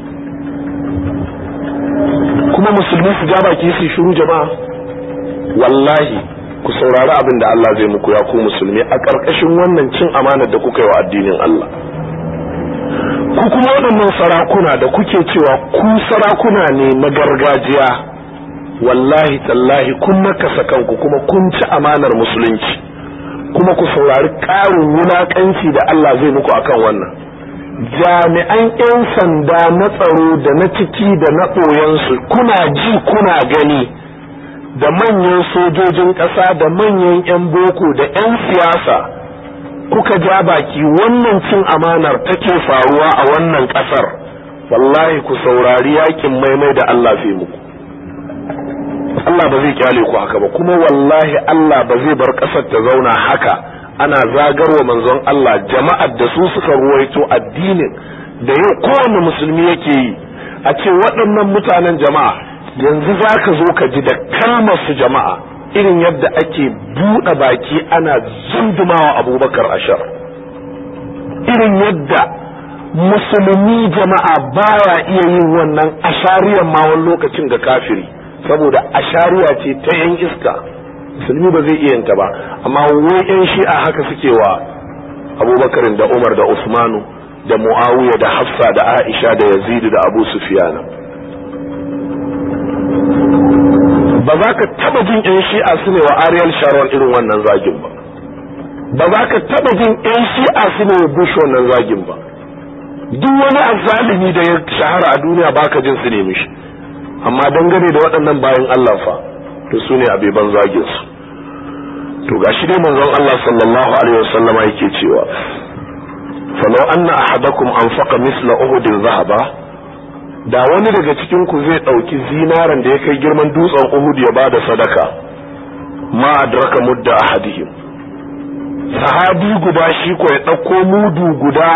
kuma musulmi su ja baki su shiru jama'a wallahi ku saurari abin da Allah zai muku ya ku musulmi a ƙarƙashin wannan cin amanar da kuka yi wa addinin Allah ku kuma waɗannan sarakuna da kuke cewa ku sarakuna ne na gargajiya wallahi tallahi kun nakasa kanku kuma kun ci amanar musulunci kuma ku saurari ƙarin wulaƙanci da Allah zai muku akan wannan jami'an 'yan sanda na tsaro da na ciki da na ɓoyensu kuna ji kuna gani da manyan sojojin ƙasa da manyan 'yan boko da 'yan siyasa kuka ja baki wannan cin amanar take faruwa a wannan ƙasar wallahi ku saurari yakin maimai da Allah fi muku Allah ba zai kyale ku haka ba kuma wallahi Allah ba zai bar ƙasar ta zauna haka ana zagarwa manzon Allah jama'ar da su suka ruwaito addinin da yau kowane musulmi yake yi a ce waɗannan mutanen jama'a yanzu za ka zo ka ji da kalmar su jama'a irin yadda ake buɗe baki ana zundumawa abubakar ashar irin yadda musulmi jama'a baya iya yin wannan ashariyar ma wani lokacin ga kafiri saboda ashariya ce ta yan iska musulmi ba zai iya yinta ba amma wai yan shi'a haka suke wa abubakarin da umar da usmanu da muawiya da hafsa da aisha da yazidu da abu sufiyana ba za ka taba jin yan shi'a su ne wa ariel sharon irin wannan zagin ba ba za ka taba jin yan shi'a su ne wa bush wannan zagin ba duk wani azzalimi da ya shahara a duniya baka jin su ne mishi amma dangane da waɗannan bayan Allah fa to su ne abeban zagin su to gashi dai manzon Allah sallallahu alaihi wasallama yake cewa falau anna ahadakum anfaqa misla uhudin zahaba da wani daga cikin ku zai ɗauki zinaren da ya kai girman dutsen Uhud ya bada sadaka ma adraka mudda ahadihim sahabi guda shi ko ya ɗauko mudu guda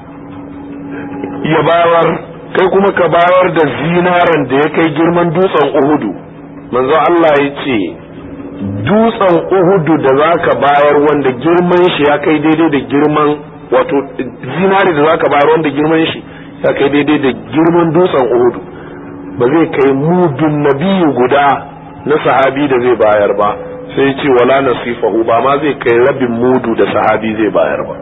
ya bayar kai kuma ka bayar da zinaren da ya kai girman dutsen Uhudu manzo Allah ya ce dutsen Uhudu da zaka bayar wanda girman shi ya kai daidai da girman wato zinare da zaka bayar wanda girman shi ya kai daidai da girman dutsen Uhudu ba zai kai mudun nabiyu guda na sahabi da zai bayar ba sai ce wala nasifahu ba ma zai kai rabin mudu da sahabi zai bayar ba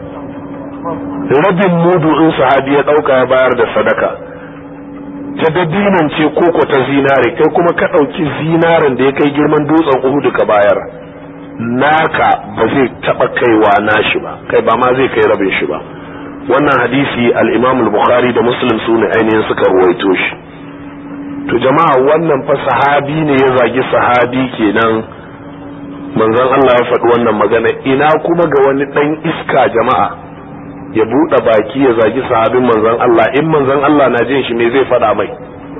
rabin mudu in sahabi ya dauka ya bayar da sadaka ta dabinan ce koko ta zinare kai kuma ka dauki zinaren da ya kai girman dutsen Uhud ka bayar naka ba zai taba kaiwa nashi ba kai ba ma zai kai rabin shi ba wannan hadisi al-Imam al-Bukhari da Muslim su ne ainihin suka ruwaito shi to jama'a wannan fa sahabi ne ya zagi sahabi kenan manzon Allah ya faɗi wannan magana ina kuma ga wani ɗan iska jama'a ya buɗe baki ya zagi sahabin manzon Allah in manzon Allah na jin shi me zai faɗa mai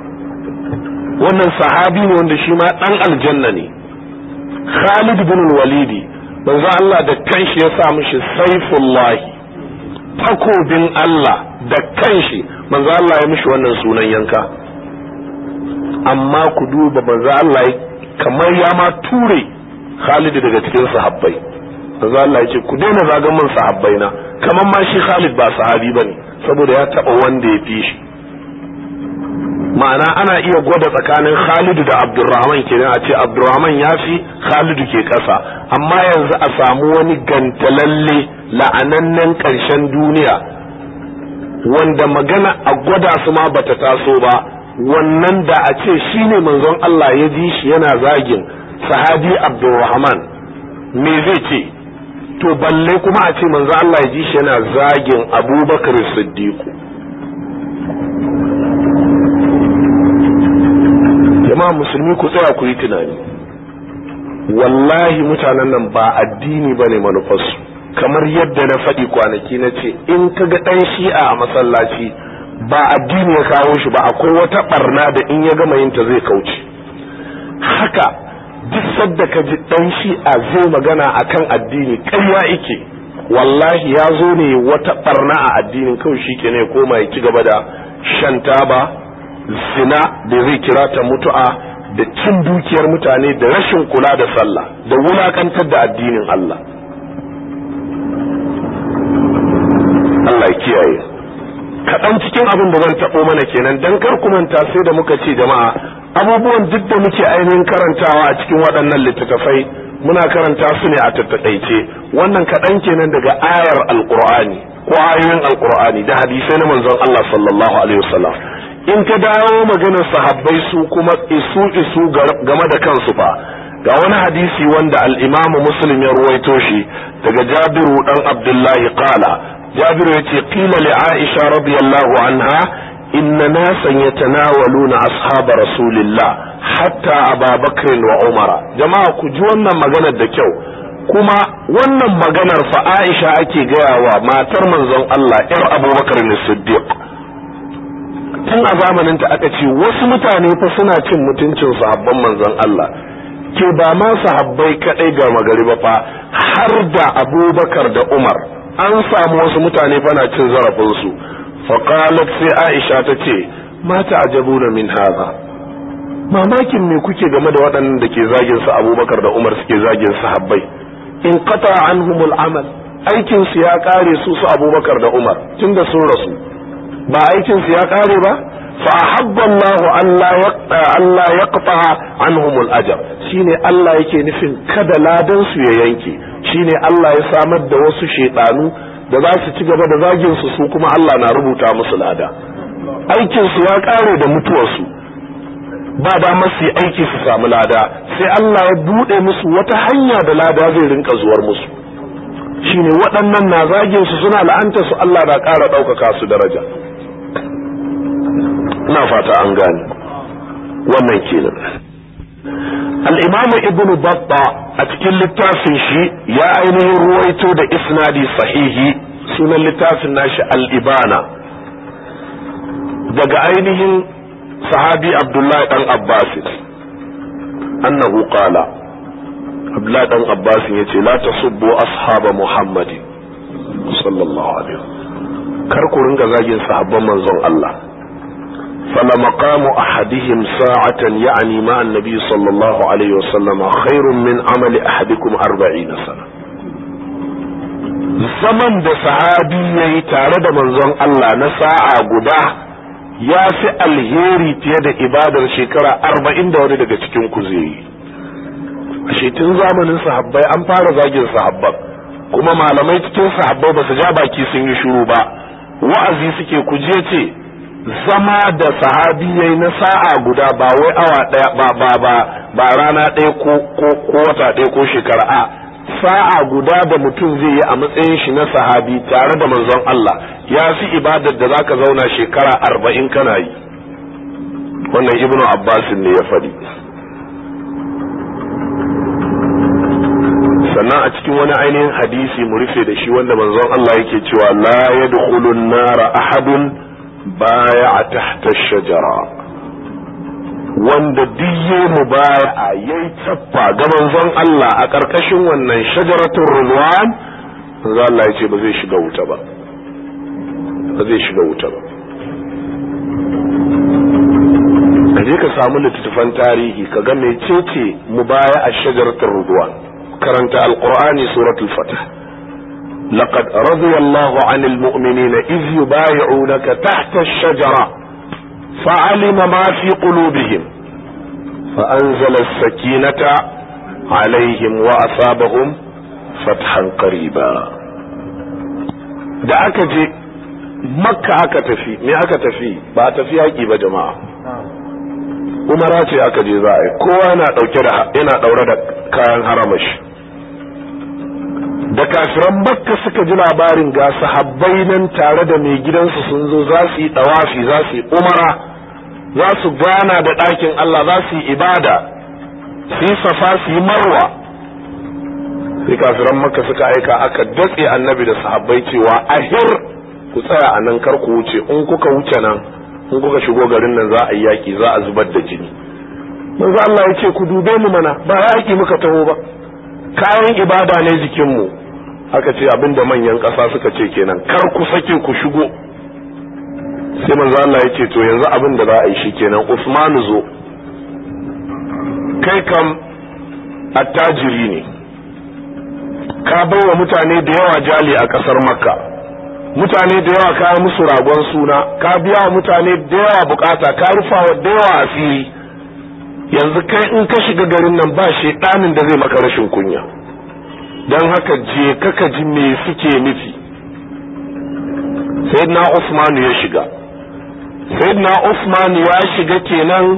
wannan sahabi ne wanda shi ma ɗan aljanna ne Khalid bin Walidi manzon Allah da kanshi ya sa mishi saifullahi takobin Allah da kanshi manzon Allah ya mishi wannan sunan yanka amma ku duba manzon Allah kamar ya ma ture Khalid daga cikin sahabbai manzo Allah ya ce ku daina zagan mun sahabbai na kamar ma shi Khalid ba sahabi bane saboda ya taba wanda ya fi shi ma'ana ana iya gwada tsakanin Khalid da Abdurrahman kenan a ce Abdurrahman ya fi Khalid ke kasa amma yanzu a samu wani gantalalle la'anannen ƙarshen duniya wanda magana a gwada su ma bata taso ba wannan da a ce shine manzon Allah ya ji shi yana zagin sahabi Abdurrahman me zai ce to balle kuma a ce manzo Allah ya ji shi yana zagin Abubakar Siddiq jama'a musulmi ku tsaya ku yi tunani wallahi mutanen nan ba addini bane manufarsu kamar yadda na faɗi kwanaki na ce in ka ga ɗan shi'a a masallaci ba addini ya kawo shi ba akwai wata barna da in ya gama yinta zai kauce haka duk sadda ka ji dan shi'a zai magana akan addini ƙarya ike wallahi ya zo ne wata barna a addinin kawai shi ke ne koma ya ci gaba da shan taba zina da zai kira ta mutu'a da cin dukiyar mutane da rashin kula da sallah da wulakantar da addinin Allah Allah ya kiyaye kaɗan cikin abin da zan taɓo mana kenan dan kar ku manta sai da muka ce jama'a abubuwan duk da muke ainihin karantawa a cikin waɗannan littattafai muna karanta su ne a tattaɗaice wannan kaɗan kenan daga ayar alƙur'ani ko ayoyin alƙur'ani da hadisai na manzon Allah sallallahu alaihi wasallam in ka dawo maganar sahabbai su kuma isu isu game da kansu fa ga wani hadisi wanda al-Imam Muslim ya ruwaito shi daga Jabiru dan Abdullahi qala Jabiru yace qila li Aisha radiyallahu anha إن ناسا يتناولون أصحاب رسول الله حتى أبا بكر وعمر جماعة كجوانا مغانا دكيو كما وانا مغانا فآئشة أكي غاوة ما ترمن زن الله إر أبو بكر الصديق tun a zamanin ta aka ce wasu mutane fa suna cin mutuncin sahabban manzon Allah ke ba ma sahabbai kadai ga magari ba fa har da Abubakar da Umar an samu wasu mutane fa na cin zarafin su faƙalat sai aisha ta ce mata ajabuna min haza mamakin me kuke game da waɗannan da ke zagin su abubakar da umar suke zagin su habbai in qata anhumul amal aikin su ya kare su su abubakar da umar tunda sun rasu ba aikin su ya kare ba fa ahabba Allah Allah yaqta Allah yaqta anhumul ajr shine Allah yake nufin kada ladan su ya yanke shine Allah ya samar da wasu shedanu da za su ci gaba da zagin su su kuma Allah na rubuta musu lada aikin su ya kare da mutuwar su ba da masu aiki su samu lada sai Allah ya bude musu wata hanya da lada zai rinka zuwar musu shine waɗannan na zagin su suna la'anta su Allah na ƙara ɗaukaka su daraja ina fata an gane wannan kenan al-imam ibn batta a cikin littafin shi ya ainihin ruwaito da isnadi sahihi sunan littafin nashi al-ibana daga ainihin sahabi abdullahi dan abbas annahu qala abdullahi dan abbas yace la tasubbu ashaba muhammadin sallallahu alaihi kar ku ringa zagin sahabban manzon Allah fala maqamu ahadihim sa'atan ya'ni ma annabi sallallahu alaihi wasallam khairun min amali ahadikum 40 sana zaman da sahabi yayi tare da manzon Allah na sa'a guda ya fi alheri fiye da ibadar shekara arba'in da wani daga cikin ku zai yi ashe tun zamanin sahabbai an fara zagin sahabban kuma malamai cikin sahabbai ba su ja baki sun yi shuru ba wa'azi suke kuje ce zama da sahabi yayi na sa'a guda ba wai awa daya ba ba ba ba rana ɗaya ko ko ko wata ɗaya ko shekara a sa'a guda da mutum zai yi a matsayin shi na sahabi tare da manzon Allah ya fi ibadar da zaka zauna shekara arba'in kana yi wannan ibnu abbas ne ya faɗi sannan a cikin wani ainihin hadisi mu rufe da shi wanda manzon Allah yake cewa la yadkhulu an-nara ahadun baya tahta shajara wanda duk mu baya yayi tappa ga manzon Allah a karkashin wannan shajaratul ridwan manzon Allah yace ba zai shiga wuta ba ba zai shiga wuta ba kaje ka samu littattafan tarihi ka ga mecece mubaya a shajaratul ridwan karanta alqur'ani suratul fatah لقد رضي الله عن المؤمنين إذ يبايعونك تحت الشجرة فعلم ما في قلوبهم فأنزل السكينة عليهم وأصابهم فتحا قريبا da aka je makka aka tafi me aka tafi ba a tafi yaƙi ba jama'a umara ce aka je za a yi kowa yana ɗauke da yana ɗaure da kayan haramashi da kafiran makka suka ji labarin ga sahabbai nan tare da mai gidansu sun zo za su yi ɗawafi za su yi umara za su gana da ɗakin Allah za su yi ibada su yi safa su yi marwa sai kafiran makka suka aika aka datse annabi da sahabbai cewa ahir ku tsaya a nan kar ku wuce in kuka wuce nan in kuka shigo garin nan za a yi yaƙi za a zubar da jini manzo Allah ya ce ku dube mu mana ba yaƙi muka taho ba kayan ibada ne jikinmu aka ce abinda manyan ƙasa suka ce kenan kar ku sake ku shigo sai manzo Allah ya ce to yanzu abin da za a yi shi kenan Usmanu zo kai kam attajiri ne ka baiwa mutane da yawa jali a ƙasar makka mutane da yawa ka musu ragon suna ka biya wa mutane da yawa bukata ka rufa wa da yawa asiri yanzu kai in ka shiga garin nan ba shedanin da zai maka rashin kunya don haka je kaka ji me suke nufi sayyidina Usmanu ya shiga sayyidina Usmanu ya shiga kenan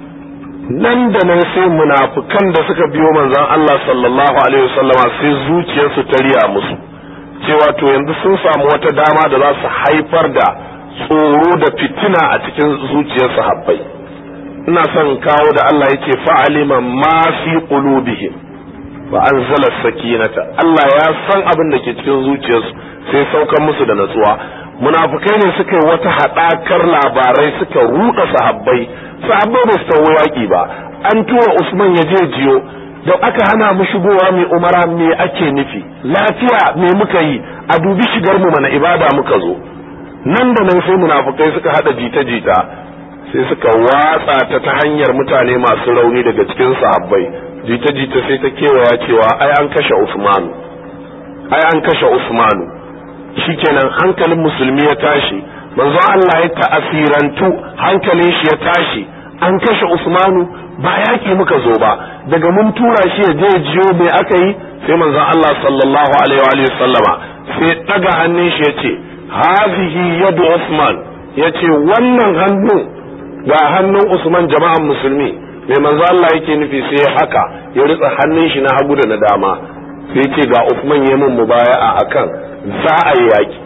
nan da nan sai munafukan da suka biyo manzon Allah sallallahu alaihi wasallama sai zuciyarsu ta riya musu cewa to yanzu sun samu wata dama da za su haifar da tsoro da fitina a cikin zuciyar sahabbai ina son kawo da Allah yake fa'alima ma fi qulubihim wa anzala sakinata Allah ya san abin da ke cikin zuciyarsu sai saukan musu da natsuwa munafukai ne suka yi wata haɗakar labarai suka ruɗa sahabbai sahabbai ba su tawo yaƙi ba an tura Usman ya je jiyo da aka hana mu shigowa mai umara me ake nufi lafiya me muka yi a dubi shigar mu mana ibada muka zo nan da nan sai munafukai suka hada jita-jita sai suka watsa ta ta hanyar mutane masu rauni daga cikin sahabbai jita-jita sai ta kewaya cewa ai an kashe Usmanu ai an kashe Usmanu shikenan hankalin musulmi ya tashi manzon Allah ya ta'asirantu hankalin shi ya tashi an kashe Usmanu ba yaki muka zo ba daga mun tura shi ya je jiyo me aka yi sai manzon Allah sallallahu alaihi wa sallama sai daga hannun shi ya ce hazihi yadu Usman ya ce wannan hannun ga hannun Usman jama'an musulmi mai manzo Allah yake nufi sai haka ya ritsa hannun shi na hagu da na dama sai ce ga Usman ya mun mubaya'a akan za a yi yaki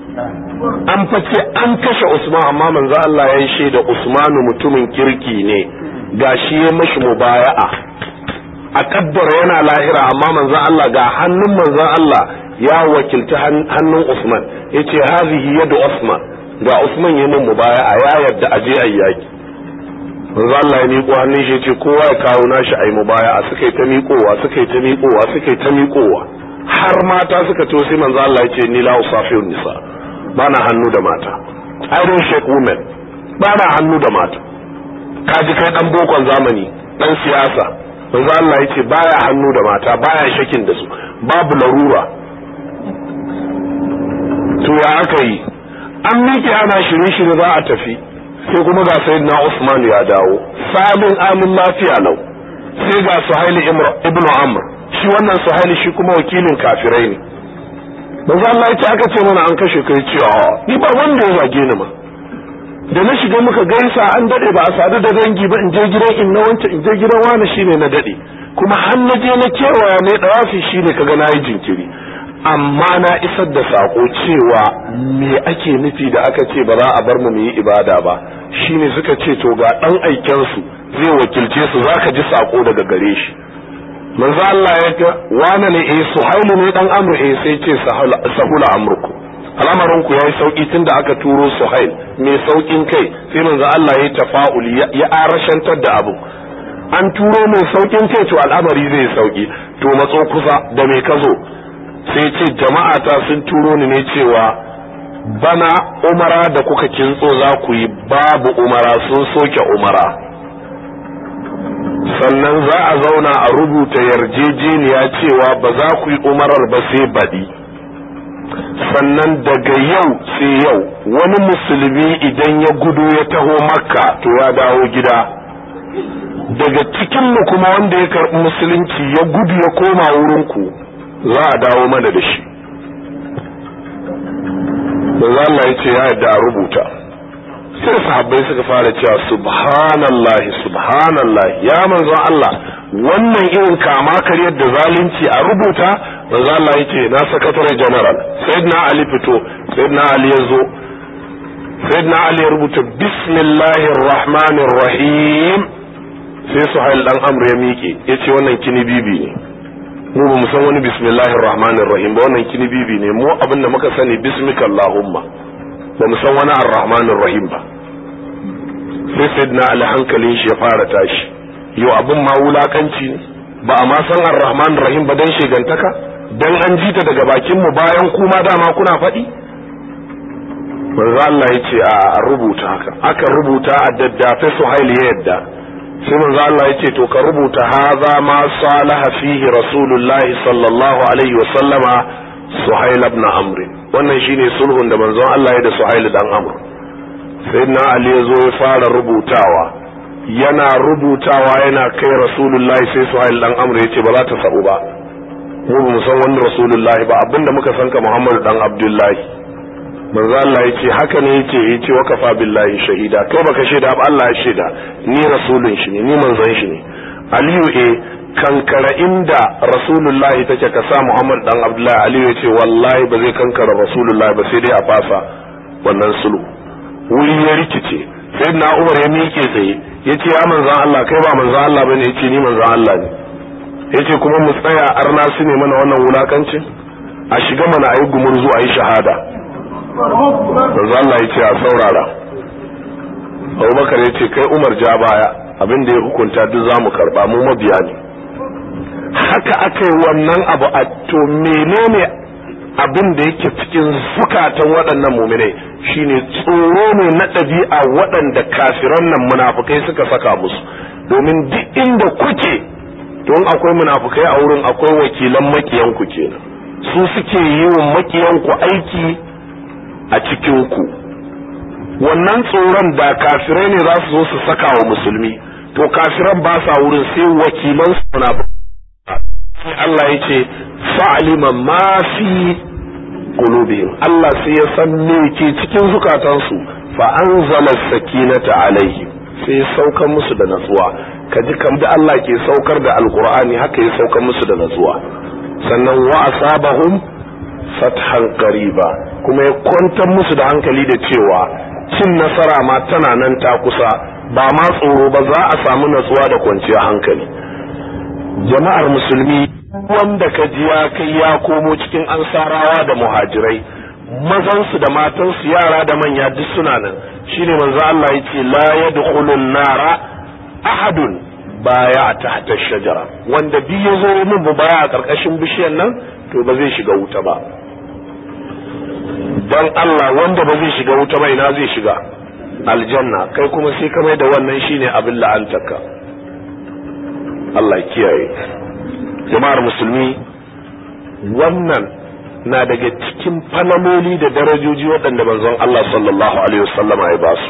an face an kashe Usman amma manzo Allah ya yi shaida Usmanu mutumin kirki ne ga shi ya mashi mubaya'a a kaddara yana lahira amma manzo Allah ga hannun manzo Allah ya wakilta hannun Usman yace hazihi yadu Usman ga Usman ya mun mubaya'a ya yarda aje ayi yaki manzo Allah ya miƙo hannun shi ce kowa ya kawo nashi ayi mubaya a suka yi ta miƙowa suka yi ta miƙowa suka yi ta miƙowa har mata suka to sai manzo Allah ya ce ni la usafiyun nisa bana hannu da mata I don't shake women bana hannu da mata kaji kai dan bokon zamani dan siyasa manzo Allah ya ce baya hannu da mata baya shakin da su babu larura to ya aka yi an miƙe ana shirye-shirye za a tafi sai kuma ga sayyidina Usman ya dawo salin amin lafiya lau sai ga Suhaili ibn Amr shi wannan Suhaili shi kuma wakilin kafirai ne manzo Allah ya ce aka ce mana an kashe kai ce ni ba wanda ya zage ni ma da na shiga muka gaisa an dade ba a sadu da dangi ba in je gidan in na wanta in je gidan wani shine na dade kuma har na je na kewaya ne dawafi shine kaga nayi jinkiri amma na isar da sako cewa me ake nufi da aka ce ba za a bar mu mu yi ibada ba shine suka ce to ga dan aiken su zai wakilce su zaka ji sako daga gare shi manzo Allah ya ga wani ne eh suhailu ne dan amru eh sai ce sahula amruku al'amarin ku yayi sauki tunda aka turo suhail mai saukin kai sai manzo Allah ya tafa'uli ya arashantar da abu an turo mai saukin kai to al'amari zai sauki to matso kusa da me ka zo sai ce jama'a ta sun turo ni ne cewa bana umara da kuka kintso za ku yi babu umara sun soke umara sannan za a zauna a rubuta yarjejeniya cewa ba za ku yi umarar ba sai baɗi sannan daga yau sai yau wani musulmi idan ya gudu ya taho makka to ya dawo gida daga cikinmu kuma wanda ya karɓi musulunci ya gudu ya koma wurinku za a dawo mana da shi da Allah ya ce ya yadda a rubuta sai sahabbai suka fara cewa subhanallahi subhanallahi ya manzon Allah wannan irin kama karyar da zalunci a rubuta manzon Allah ya ce na sakatare general sayyidina Ali fito sayyidina Ali ya zo sayyidina Ali ya rubuta bismillahir rahmanir rahim sai Suhail dan Amr ya miƙe yace wannan kini bibi ne mu ba mu san wani bismillahir rahmanir rahim ba wannan kini bibi ne mu abin da muka sani bismika allahumma ba mu san wani arrahmanir rahim ba sai sayyidina ali hankalin shi ya fara tashi yau abin ma wulakanci ne ba a ma san arrahmanir rahim ba dan shegantaka dan an jita daga bakin mu bayan kuma dama kuna faɗi manzo Allah ya ce a rubuta haka aka rubuta a daddafe suhail ya yadda sai manzo Allah ya ce to ka rubuta haza ma salaha fihi rasulullahi sallallahu alaihi wa sallama suhail ibn amr wannan shine sulhun da manzon Allah ya da suhail dan amr sayyidina ali ya zo ya fara rubutawa yana rubutawa yana kai rasulullahi sai suhail dan amr ya ce ba za ta sabu ba mu ba mu san wani rasulullahi ba abinda muka san ka muhammadu dan abdullahi manzo Allah yace haka ne yake yace wa kafa billahi shahida kai baka shaida ba Allah ya shaida ni rasulun shi ne ni manzon shi ne Aliyu eh kankara inda rasulullahi take ka sa Muhammad dan Abdullahi Aliyu yace wallahi ba zai kankara rasulullahi ba sai dai a fasa wannan sulhu wuri ya rikice sayyidina Umar ya miƙe tsaye yace ya manzon Allah kai ba manzon Allah bane yace ni manzon Allah ne yace kuma mu tsaya arna su ne mana wannan wulakancin a shiga mana ayi gumurzu ayi shahada manzo Allah ya ce a saurara Abubakar ya ce kai Umar ja baya abin da ya hukunta duk zamu karba mu mabiya ne haka aka yi wannan abu a to menene abin da yake cikin zukatan waɗannan muminai shine tsoro ne na ɗabi'a waɗanda kafiran nan munafukai suka saka musu domin duk inda kuke don akwai munafukai a wurin akwai wakilan makiyanku kenan su suke yi wa makiyanku aiki a cikinku wannan tsoron da kafirai ne za su zo su saka wa musulmi to kafiran ba sa wurin sai wakilan su na Allah ya ce fa'alima ma fi qulubihim Allah sai ya san me ke cikin zukatansu fa anzala sakinata alaihim sai ya saukar musu da natsuwa kaji kam da Allah ke saukar da alqur'ani haka ya saukar musu da natsuwa sannan wa asabahum fathan qariba kuma ya kwantar musu da hankali da cewa cin nasara ma tana nan ta kusa ba ma tsoro ba za a samu natsuwa da kwanciyar hankali jama'ar musulmi wanda ka ji ya kai ya komo cikin ansarawa da muhajirai mazansu da matansu yara da manya duk suna nan shine manzo Allah yace la yadkhulun nara ahadun baya tahta shajara wanda bi ya zo min baya a karkashin bishiyar nan to ba zai shiga wuta ba dan Allah wanda ba zai shiga wuta ba ina zai shiga aljanna kai kuma sai ka mai da wannan shine abin la'antarka Allah kiyaye jama'ar musulmi wannan na daga cikin falaloli da darajoji waɗanda manzon Allah sallallahu alaihi wasallama ya basu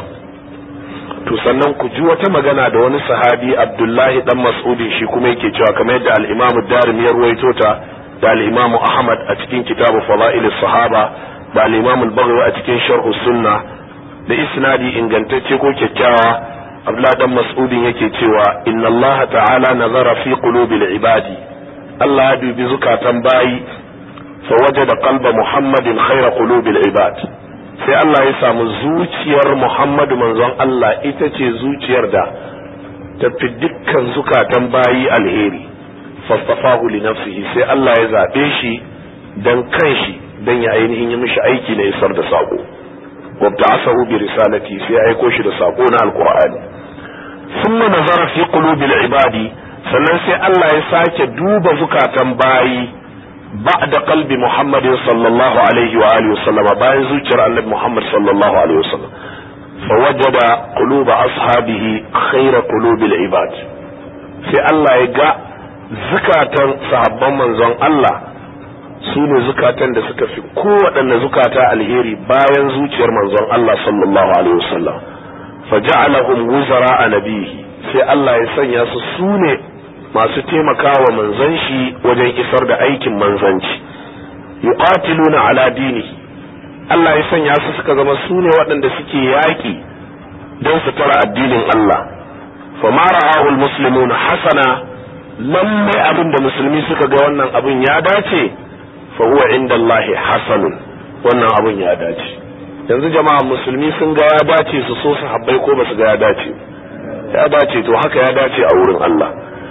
to sannan ku ji wata magana da wani sahabi Abdullahi dan Mas'udin shi kuma yake cewa kamar yadda al-Imam Darimi ya ruwaito ta da al-Imam Ahmad a cikin kitabu Fadail sahaba da al-Imam al-Baghawi a cikin Sharh Sunna da isnadi ingantacce ko kyakkyawa Abdullahi dan Mas'udin yake cewa inna Allah ta'ala nazara fi qulubil ibadi Allah ya dubi zukatan bayi fa wajada qalba Muhammadin khayra qulubil ibad sai Allah ya samu zuciyar Muhammadu manzon Allah ita ce zuciyar da tafi dukkan zukatan bayi alheri fastafahu li nafsihi sai Allah ya zabe shi dan kanshi dan ya ainihin yi mishi aiki na isar da sako wabta'asahu bi risalati sai ya aiko shi da sako na alqur'ani thumma nazara fi qulubil ibadi sannan sai Allah ya sake duba zukatan bayi بعد قلب محمد صلى الله عليه وآله وسلم باين زوجر النبي محمد صلى الله عليه وسلم فوجد قلوب أصحابه خير قلوب العباد في الله يقع زكاة صحابا من زن الله sune zukatan da suka fi kowaɗanne zukata alheri bayan zuciyar manzon Allah sallallahu alaihi wasallam fa ja'alahum wuzara a nabihi sai Allah ya sanya su sune masu taimakawa manzan shi wajen isar da aikin manzanci yuqatiluna ala dini Allah ya sanya su suka zama su ne waɗanda suke yaƙi don su tara addinin Allah fa ma ra'ahu almuslimuna hasana lalle abin da musulmi suka ga wannan abin ya dace fa huwa inda Allah hasanun wannan abin ya dace yanzu jama'a musulmi sun ga ya dace su so su habbai ko ba su ga ya dace ya dace to haka ya dace a wurin Allah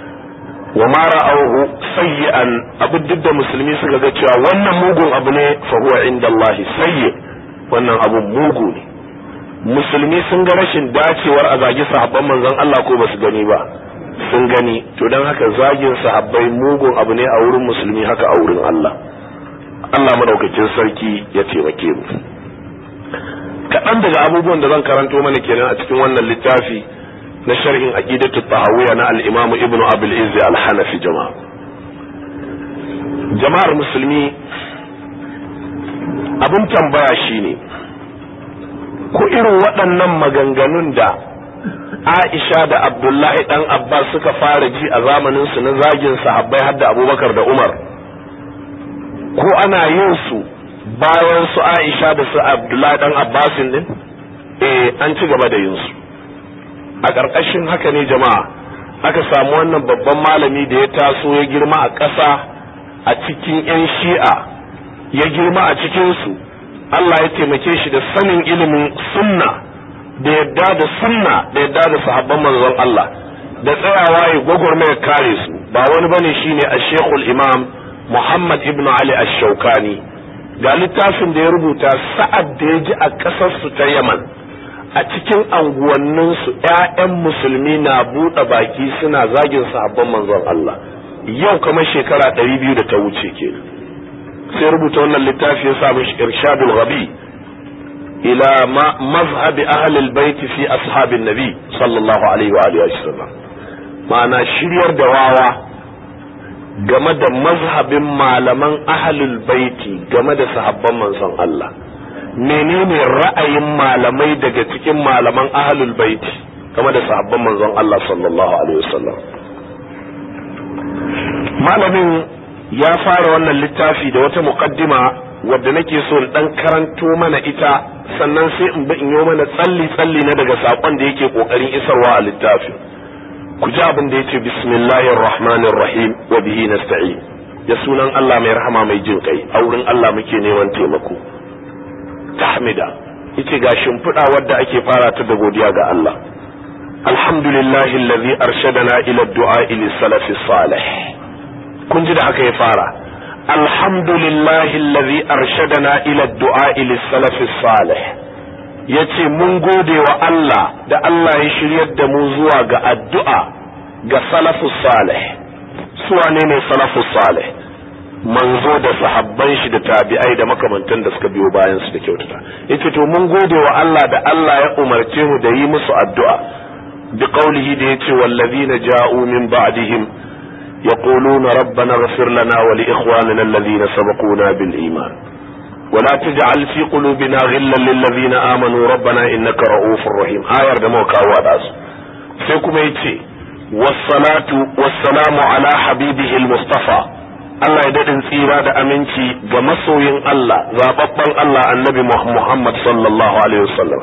wa ma ra'awhu sayyi'an abu duk da musulmi suka ga cewa wannan mugun abu ne fa huwa inda Allah sayyi wannan abu mugu ne musulmi sun ga rashin dacewar a zagi sahabban manzon Allah ko ba su gani ba sun gani to dan haka zagin sahabbai mugun abu ne a wurin musulmi haka a wurin Allah Allah madaukakin sarki ya taimake mu kaɗan daga abubuwan da zan karanto mana kenan a cikin wannan littafi na sharhin aqidatu tahawiyya na al-Imam Ibn Abdul Izzi al-Hanafi jama'a jama'ar musulmi abin tambaya shine ko irin waɗannan maganganun da Aisha da Abdullahi dan Abbas suka fara ji a zamanin su na zagin sahabbai har da Abubakar da Umar ko ana yin su bayan su Aisha da su Abdullahi dan Abbas din eh an ci gaba da yin su a ƙarƙashin haka ne jama'a aka samu wannan babban malami da ya taso ya girma a ƙasa a cikin 'yan shi'a ya girma a cikinsu Allah ya taimake shi da sanin ilimin sunna da yadda da sunna da yadda da sahabban manzon Allah da tsayawa ya gwagwarmaya kare su ba wani bane shine a shekul imam Muhammad ibn Ali ash-Shawkani ga littafin da ya rubuta sa'ad da ya ji a ƙasarsu ta Yaman a cikin anguwanninsu ‘ya'yan musulmi na buɗe baki suna zagin sahabban manzon Allah yau kamar shekara ɗari biyu da ta wuce ke sai rubuta wannan littafi ya samu irshadul rabi ila mazhabi ahlil baiti fi ashabin nabi sallallahu alaihi wa alihi wasallam ma'ana shiryar da wawa game da mazhabin malaman ahlul baiti game da sahabban manzon Allah menene ra'ayin malamai daga cikin malaman ahlul baiti game da sahabban manzon Allah sallallahu alaihi wasallam malamin ya fara wannan littafi da wata muqaddima wadda nake so in dan karanto mana ita sannan sai in bi in yi mana tsalli tsalli na daga sakon da yake kokarin isarwa a littafin ku ji abin da yace bismillahir rahmanir rahim wa bihi nasta'in ya sunan Allah mai rahama mai jin kai a wurin Allah muke neman taimako tahmida yace ga shimfiɗa wadda ake fara ta da godiya ga Allah alhamdulillahi allazi arshadana ila du'a ila salafi salih kun ji da haka ya fara alhamdulillahi allazi arshadana ila du'a ila salafi salih ya ce mun gode wa Allah da Allah ya shiryar da mu zuwa ga addu'a ga salafus salih su wane ne salafus salih manzo da sahabban shi da tabi'ai da makamantan da suka biyo bayan su da kyautata yace to mun gode wa Allah da Allah ya umarce mu da yi musu addu'a bi qawlihi da yace wallazina ja'u min ba'dihim yaquluna rabbana ighfir lana wa li ikhwanina alladhina sabaquna bil iman ولا تجعل في قلوبنا غلا للذين آمنوا ربنا إنك رؤوف رحيم آية da muka kawo da su sai kuma yace wassalatu wassalamu ala habibihi al-mustafa Allah ya daɗin tsira da aminci ga masoyin Allah zababban Allah annabi Muhammad sallallahu alaihi wasallam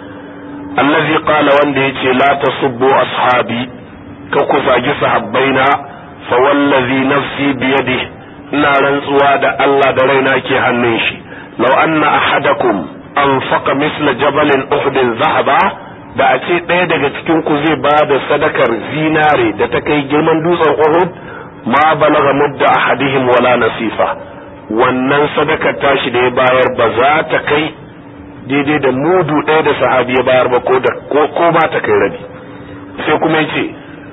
allazi qala wanda yace la tasubbu ashabi ka ku zagi sahabbaina fa wallazi nafsi biyadihi ina rantsuwa da Allah da raina ke hannun shi law anna ahadakum anfaqa misla jabalin uhudin zahaba da a ce ɗaya daga cikin ku zai ba da sadakar zinare da ta kai girman dutsen Uhud ma balaga mudda ahadihim wala nasifa wannan sadakar tashi da ya bayar ba za ta kai daidai da mudu ɗaya da sahabi ya bayar ba ko da ko ko ba ta kai rabi sai kuma yace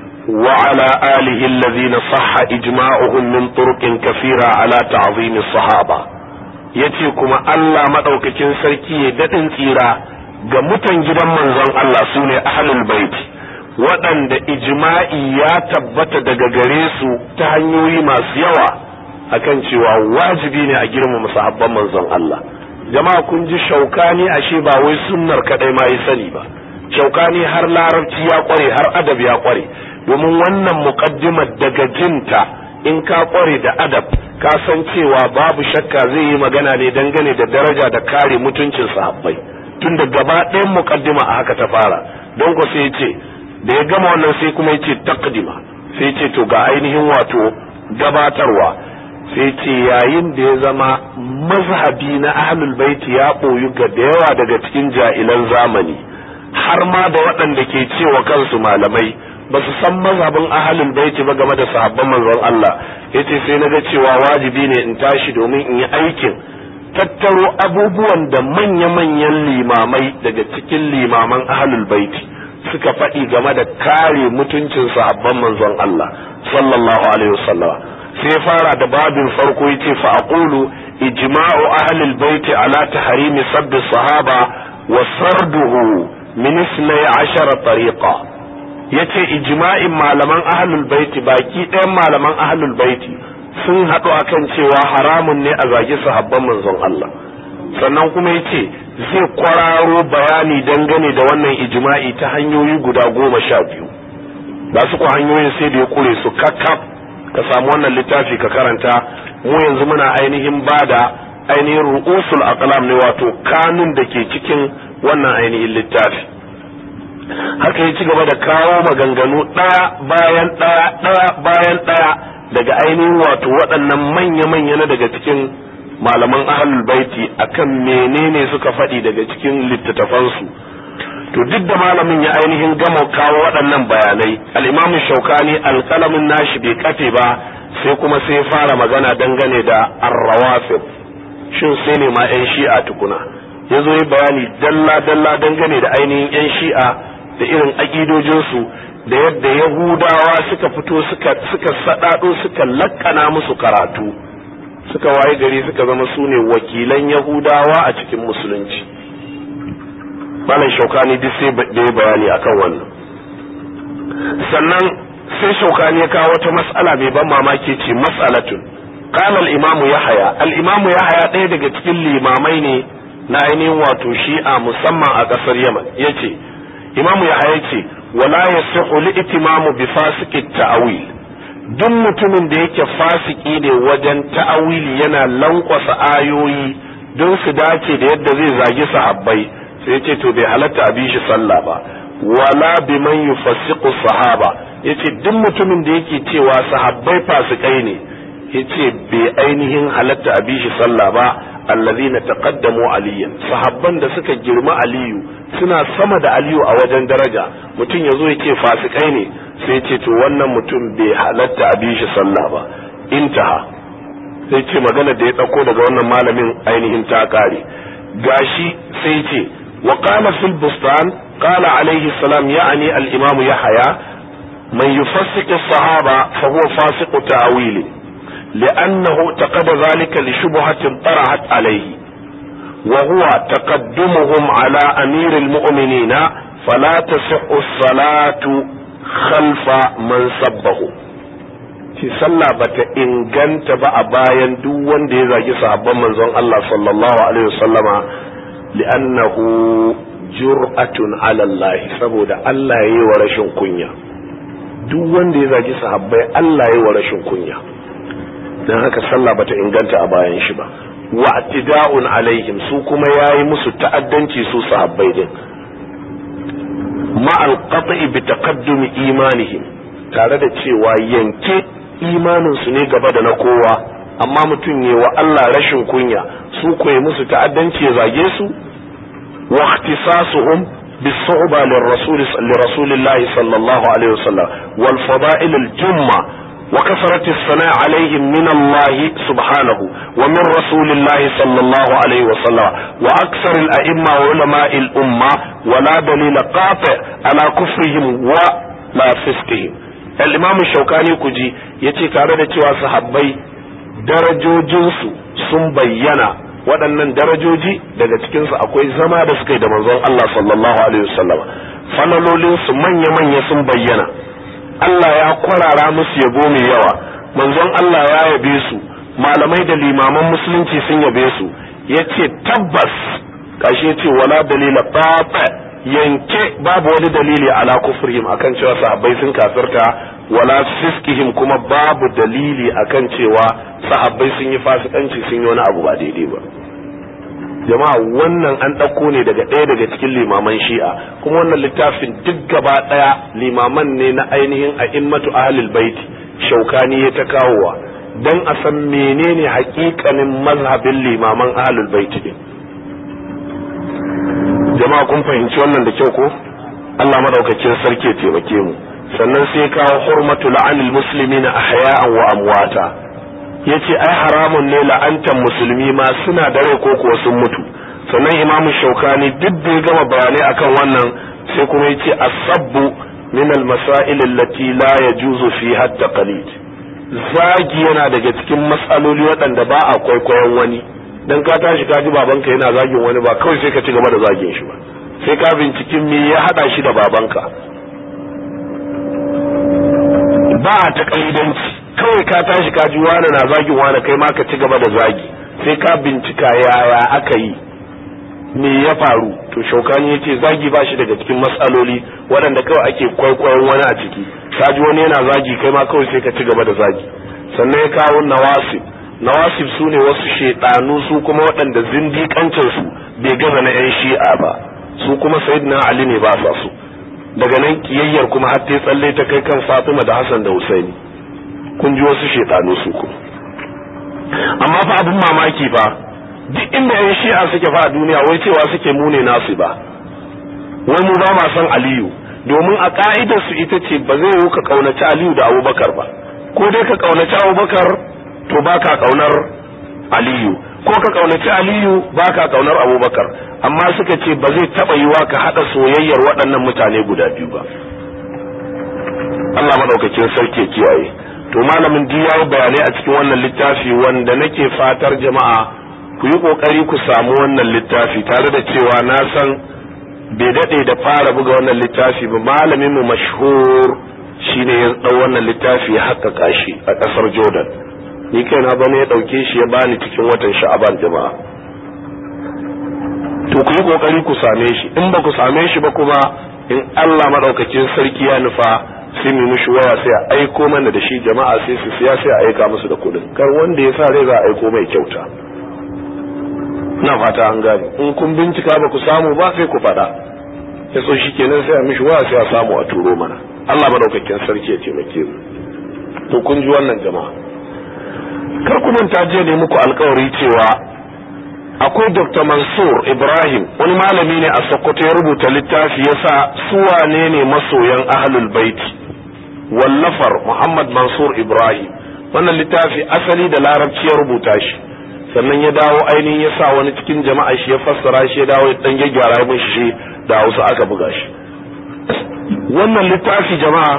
wa ala alihi allazina sahha ijma'uhum min turuqin kathira ala ta'zim as-sahaba yace kuma Allah madaukakin sarki ya dadin tsira ga mutan gidan manzon Allah sune ahlul baiti waɗanda ijma'i ya tabbata daga gare su ta hanyoyi masu yawa akan cewa wajibi ne a girmama sahabban manzon Allah jama'a kun ji shaukani ashe ba wai sunnar kadai ma yi sani ba shaukani har larabci ya kware har adab ya kware domin wannan muqaddimar daga jinta in ka kware da adab ka san cewa babu shakka zai yi magana ne dangane da daraja da kare mutuncin sahabbai tunda gaba ɗayan muqaddima a haka ta fara don ko sai ce da ya gama wannan sai kuma yace taqdima sai ce to ga ainihin wato gabatarwa sai ce yayin da ya zama mazhabi na ahlul baiti ya boyu ga da yawa daga cikin ja'ilan zamani har ma da waɗanda ke cewa kansu malamai ba su san mazhabin ahlul baiti ba game da sahabban manzon Allah yace sai naga cewa wajibi ne in tashi domin in yi aikin tattaro abubuwan da manya-manyan limamai daga cikin limaman ahlul baiti suka faɗi game da kare mutuncin sahabban manzon Allah sallallahu alaihi wasallam sai fara da babin farko yace fa aqulu ijma'u ahli albayt ala tahrimi sabb sahaba wa sarduhu min 12 tariqa yace ijma'in malaman ahlul bait baki ɗayan malaman ahlul bait sun haɗu akan cewa haramun ne a zagi sahabban manzon Allah sannan kuma yace zai kwararo bayani dangane da wannan ijma'i ta hanyoyi guda goma sha biyu ba su ku hanyoyin sai da ya kure su kakkaf ka samu wannan littafi ka karanta mu yanzu muna ainihin bada ainihin ru'usul aqlam ne wato kanun da ke cikin wannan ainihin littafi haka ya ci gaba da kawo maganganu ɗaya bayan ɗaya ɗaya bayan ɗaya daga ainihin wato waɗannan manya-manya na daga cikin malaman ahlul baiti akan menene suka faɗi daga cikin littattafansu to duk da malamin ya ainihin gama kawo waɗannan bayanai al'imamu shaukani alƙalamin nashi bai kafe ba sai kuma sai fara magana dangane da arrawafid shin sai ne ma 'yan shi'a tukuna ya zo yi bayani dalla-dalla dangane da ainihin 'yan shi'a da irin aƙidojinsu da yadda yahudawa suka fito suka suka saɗaɗo suka lakkana musu karatu suka waye gari suka zama su ne wakilan yahudawa a cikin musulunci malam shaukani duk sai da ya bayani akan wannan sannan sai shaukani ya kawo wata mas'ala mai ban mamaki ce mas'alatun qala al-imamu yahya al-imamu yahya ɗaya daga cikin limamai ne na ainihin wato shi'a musamman a ƙasar yaman yace imamu yahya ce wala yasihu li-itimamu bi fasiqi ta'wil duk mutumin da yake fasiki ne wajen ta'awili yana lankwasa ayoyi don su dace da yadda zai zagi sahabbai sai ce to bai halatta a bi shi sallah ba wala bi man yufassiqu sahaba yace duk mutumin da yake cewa sahabbai fasikai ne yace bai ainihin halatta a bi shi sallah ba allazina taqaddamu aliyan sahabban da suka girma aliyu suna sama da aliyu a wajen daraja mutum yazo yake fasikai ne sai ce to wannan mutum bai halatta a bi shi sallah ba intaha sai ce magana da ya dauko daga wannan malamin ainihin ta kare gashi sai ce وقال في البستان قال عليه السلام يعني الإمام يحيى من يفسق الصحابة فهو فاسق تأويل لأنه اعتقد ذلك لشبهة طرحت عليه وهو تقدمهم على أمير المؤمنين فلا تصح الصلاة خلف من سبه ci sallah bata inganta ba a bayan duk wanda ya zagi sahabban manzon Allah sallallahu alaihi wasallama li'annahu jur'atun ala Allah saboda Allah yayi wa rashin kunya duk wanda ya zagi sahabbai Allah yayi wa rashin kunya dan haka sallah bata inganta a bayan shi ba wa atida'un alaihim su kuma yayi musu ta'addanci su sahabbai din ma al-qat'i bi taqaddumi imanihim tare da cewa yanke imaninsu ne gaba da na kowa amma mutum ne wa Allah rashin kunya su koyi musu ta'addanci ya zage su wa ikhtisasuhum bis-su'ba lirrasul lirrasulillahi sallallahu alaihi wasallam wal fada'il al-jumma wa kasrati as-sana' alaihim min Allah subhanahu wa min rasulillahi sallallahu alaihi wasallam wa aksar al-a'imma wa ulama al-umma wa la dalil qati' ala kufrihim wa la fiskihim al-imamu shaukani kuji ya ce tare da cewa sahabbai darajojinsu sun bayyana waɗannan darajoji daga cikinsu akwai zama da suka yi da manzon Allah sallallahu alaihi wasallam falalolinsu manya-manya sun bayyana Allah ya kwarara musu yabo mai yawa manzon Allah ya yabe su malamai da limaman musulunci sun yabe su ya ce tabbas kashi ya ce wala dalila fafa yanke babu wani dalili ala kufrihim akan cewa sahabbai sun kafirta wala fiskihim kuma babu dalili akan cewa sahabbai sun yi fasikanci sun yi wani abu ba daidai ba jama'a wannan an ɗauko ne daga ɗaya daga cikin limaman shi'a kuma wannan littafin duk gaba ɗaya limaman ne na ainihin a'immatu ahlul baiti shaukani ya ta kawowa dan a san menene hakikanin mazhabin limaman ahlul baiti din jama'a kun fahimci wannan da kyau ko Allah madaukakin sarki ya taimake mu sannan sai kawo hurmatu la'anil muslimina ahya'an wa amwata yace ai haramun ne la'antan musulmi ma suna da rai ko kuwa sun mutu sannan imam shaukani duk da ya gama bayanai akan wannan sai kuma yace asabbu min al-masail allati la yajuzu fiha at-taqlid zagi yana daga cikin matsaloli waɗanda ba a kwaikwayon wani dan ka tashi ka ji babanka yana zagin wani ba kawai sai ka ci gaba da zagin shi ba sai ka binciken me ya hada shi da babanka ba a takalidanci kawai ka tashi ka ji wani na zagin wani kai ma ka ci gaba da zagi sai ka bincika yaya aka yi me ya faru to shaukani ya ce zagi ba shi daga cikin matsaloli waɗanda kawai ake kwaikwayon wani a ciki ka ji wani yana zagi kai ma kawai sai ka ci gaba da zagi sannan ya kawo nawasib nawasib su ne wasu shaidanu su kuma waɗanda zindiƙancin su bai gaza na 'yan shi'a ba su kuma sayyidina ali ne ba sa su daga nan kiyayyar kuma har ta tsalle ta kai kan fatima da hassan da husaini kun ji wasu shaidanu su kuma amma fa abin mamaki fa duk inda 'yan shi'a suke fa a duniya wai cewa suke mune nasu ba wai mu ba ma san aliyu domin a ka'idar su ita ce ba zai yiwu ka kaunaci aliyu da abubakar ba ko dai ka kaunaci abubakar to baka kaunar aliyu ko ka kaunaci aliyu baka kaunar abubakar amma suka ce ba zai taba yiwa ka hada soyayyar waɗannan mutane guda biyu ba Allah madaukakin sarki kiyaye to malamin duk yayi bayanai a cikin wannan littafi wanda nake fatar jama'a ku yi kokari ku samu wannan littafi tare da cewa na san bai dade da fara buga wannan littafi ba malamin mu mashhur shine ya dau wannan littafi ya haƙƙaƙa shi a ƙasar Jordan ni kaina bane ya dauke shi ya bani cikin watan sha'aban jama'a to ku yi kokari ku same shi in ba ku same shi ba kuma in Allah madaukakin sarki ya nufa sai mu mishi waya sai a aiko mana da shi jama'a sai su siya sai a aika musu da kuɗin kar wanda ya sa rai za a aiko mai kyauta na fata an gane in kun bincika ba ku samu ba sai ku faɗa ya so shi kenan sai a mishi waya sai a samu a turo mana Allah madaukakin sarki ya taimake mu to kun ji wannan jama'a kar ku manta jiya ne muku alkawari cewa akwai dr mansur ibrahim wani malami ne a sokoto ya rubuta littafi ya sa wane ne masoyan ahlul baiti wallafar muhammad mansur ibrahim wannan littafi asali da larabci ya rubuta shi sannan ya dawo ainihin ya sa wani cikin jama'a shi ya fassara shi ya dawo ya dan gyaggyara min shi da Hausa aka buga shi wannan littafi jama'a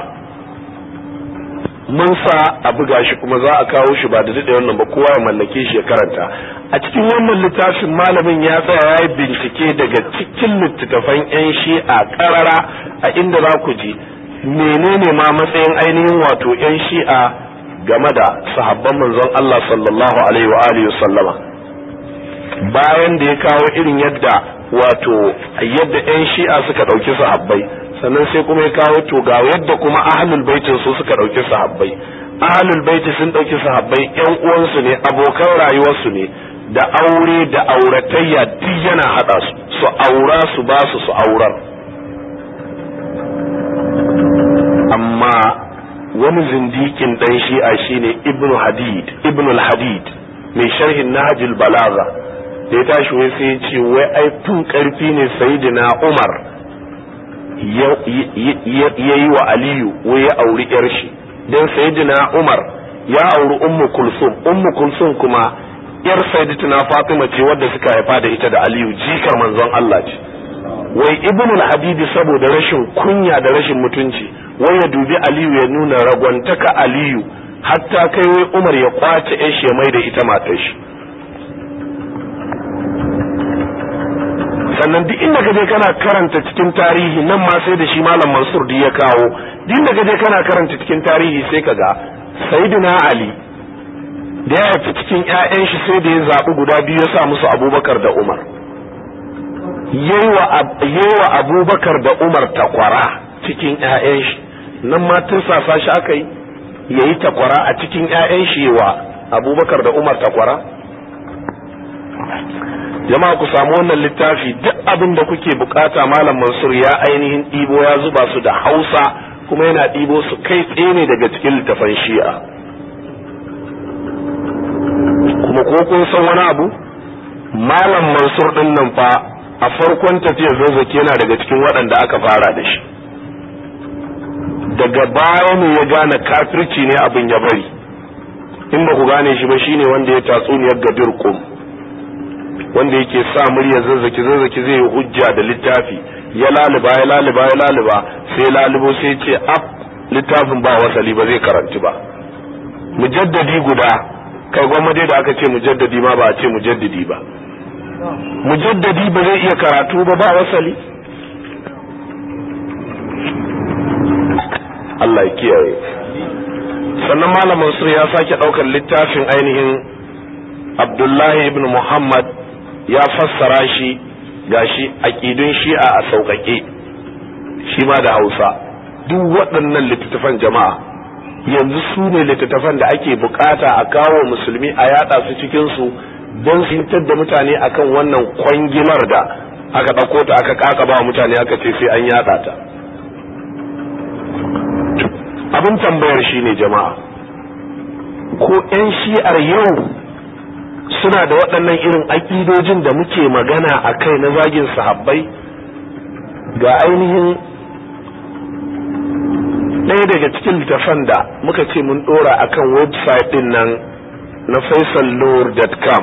mun sa a buga shi kuma za a kawo shi ba da daɗe wannan ba kowa ya mallake shi ya karanta a cikin wannan littafin malamin ya tsaya ya yi bincike daga cikin littattafan 'yan shi'a karara a inda za ku ji menene ma matsayin ainihin wato 'yan shi'a game da sahabban manzon Allah sallallahu alaihi wa alihi sallama bayan da ya kawo irin yadda wato yadda 'yan shi'a suka ɗauki sahabbai sannan sai kuma ya kawo to ga yadda kuma ahlul baitin su suka ɗauki sahabbai ahlul baiti sun ɗauki sahabbai 'yan uwansu ne abokan rayuwarsu ne da aure da auratayya duk yana hada su su aura su ba su su aurar amma wani zindikin dan shi'a shine ibnu hadid ibnu hadid mai sharhin nahjul balaga da ya tashi wai sai ya ce wai ai tun karfi ne sayyidina umar ya yi wa aliyu wai ya auri yar shi dan sayyidina umar ya auri ummu kulsum ummu kulsum kuma yar sayyidatuna Fatima ce wadda suka haifa da ita da Aliyu jikar manzon Allah ce wai ibn al-habibi saboda rashin kunya da rashin mutunci wai ya dubi Aliyu ya nuna ragwantaka Aliyu hatta kai wai Umar ya kwace ƴan shi mai da ita matar shi sannan duk inda kaje kana karanta cikin tarihi nan ma sai da shi malam Mansur ya kawo duk inda kaje kana karanta cikin tarihi sai kaga Sayyidina Ali da ya haifi cikin 'ya'yan shi sai da ya zaɓi guda biyu ya sa musu abubakar da umar yayi wa abubakar da umar takwara cikin 'ya'yan shi nan ma tun sasa shi aka yi ya yi takwara a cikin 'ya'yan shi wa abubakar da umar takwara jama'a ku samu wannan littafi duk abin da kuke bukata malam mansur ya ainihin ɗibo ya zuba su da hausa kuma yana ɗibo su kai tsaye ne daga cikin littafan shi'a kuma ko kun san wani abu malam mansur din nan fa a farkon tafiyar zazzaki yana daga cikin waɗanda aka fara da shi daga baya ne ya gane kafirci ne abin ya bari in ba ku gane shi ba shine wanda ya tatsuniyar gadir kum wanda yake sa murya zazzaki zazzaki zai yi hujja da littafi ya laliba ya laliba ya laliba sai lalubo sai ce ab littafin ba wasali ba zai karanti ba mujaddadi guda kai gwamnati da aka ce mujaddadi ma ba a ce mujaddadi ba mujaddadi ba zai iya karatu ba ba wasali Allah ya kiyaye sannan malam Mansur ya sake daukar littafin ainihin Abdullahi ibn Muhammad ya fassara shi gashi aqidun shi'a a sauƙaƙe shi ma da Hausa duk waɗannan littattafan jama'a yanzu su ne littattafan da ake bukata a kawo musulmi a yada su cikin su don su da mutane akan wannan kwangilar da aka ɗauko ta aka kaka ba mutane aka ce sai an yada ta abin tambayar shi ne jama'a ko 'yan shi'ar yau suna da waɗannan irin aƙidojin da muke magana a kai na zagin sahabbai ga ainihin ɗaya daga cikin littafan da muka ce mun ɗora akan website ɗin nan na faisallor.com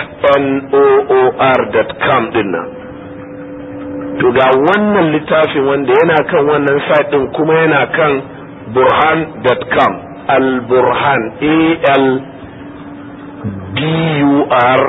fnoor.com ɗin nan to ga wannan littafin wanda yana kan wannan site ɗin kuma yana kan burhan.com al-burhan a-l b-u-r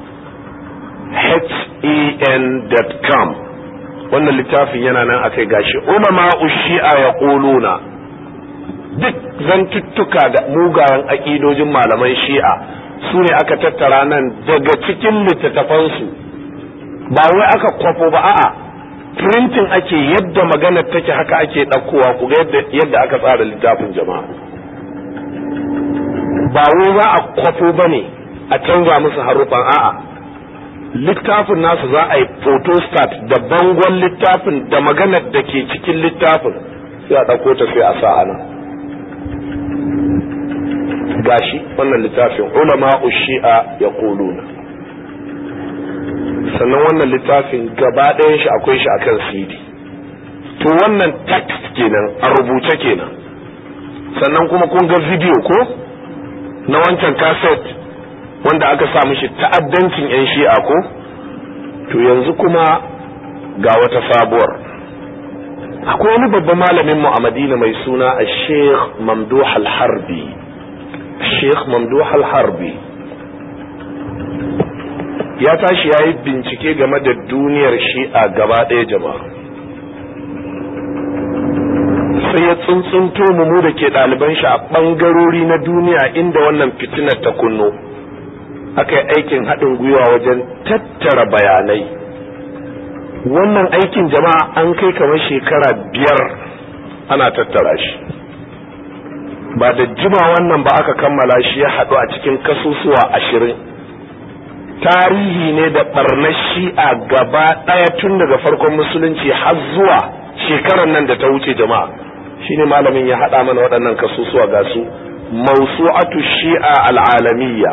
h-e-n.com wannan littafin yana nan akai gashi ulama shi'a ya ƙuluna duk zantuttuka da mugayen aƙidojin malaman shi'a su ne aka tattara nan daga cikin littattafansu ba wai aka kwafo ba a'a printing ake yadda maganar take haka ake ɗaukowa ku ga yadda aka tsara littafin jama'a ba wai za a kwafo ba ne a canza musu haruffan a'a littafin nasu za a yi photostat da bangon littafin da maganar da ke cikin littafin sai a ɗauko ta sai a sa ana gashi wannan littafin ulama shi'a ya kuluna sannan wannan littafin gaba ɗayan shi akwai shi akan cd to wannan text kenan a rubuce kenan sannan kuma kun ga video ko na wancan cassette wanda aka sa mishi ta'addancin 'yan shi'a ko to yanzu kuma ga wata sabuwar akwai wani babban malamin mu a madina mai suna a sheikh mamduh al-harbi sheikh mamduh al-harbi ya tashi ya yi bincike game da duniyar shi'a gaba ɗaya jama'a sai ya tsuntsunto mu da ke ɗaliban shi a ɓangarori na duniya inda wannan fitinar ta kunno aka yi aikin haɗin gwiwa wajen tattara bayanai wannan aikin jama'a an kai kamar shekara biyar ana tattara shi ba da jima wannan ba aka kammala shi ya haɗu a cikin kasusuwa ashirin tarihi ne da ɓarnar shi'a gaba ɗaya tun daga farkon musulunci har zuwa shekarar nan da ta wuce jama'a shine malamin ya haɗa mana waɗannan kasusuwa ga su mausu'atu shi'a al'alamiyya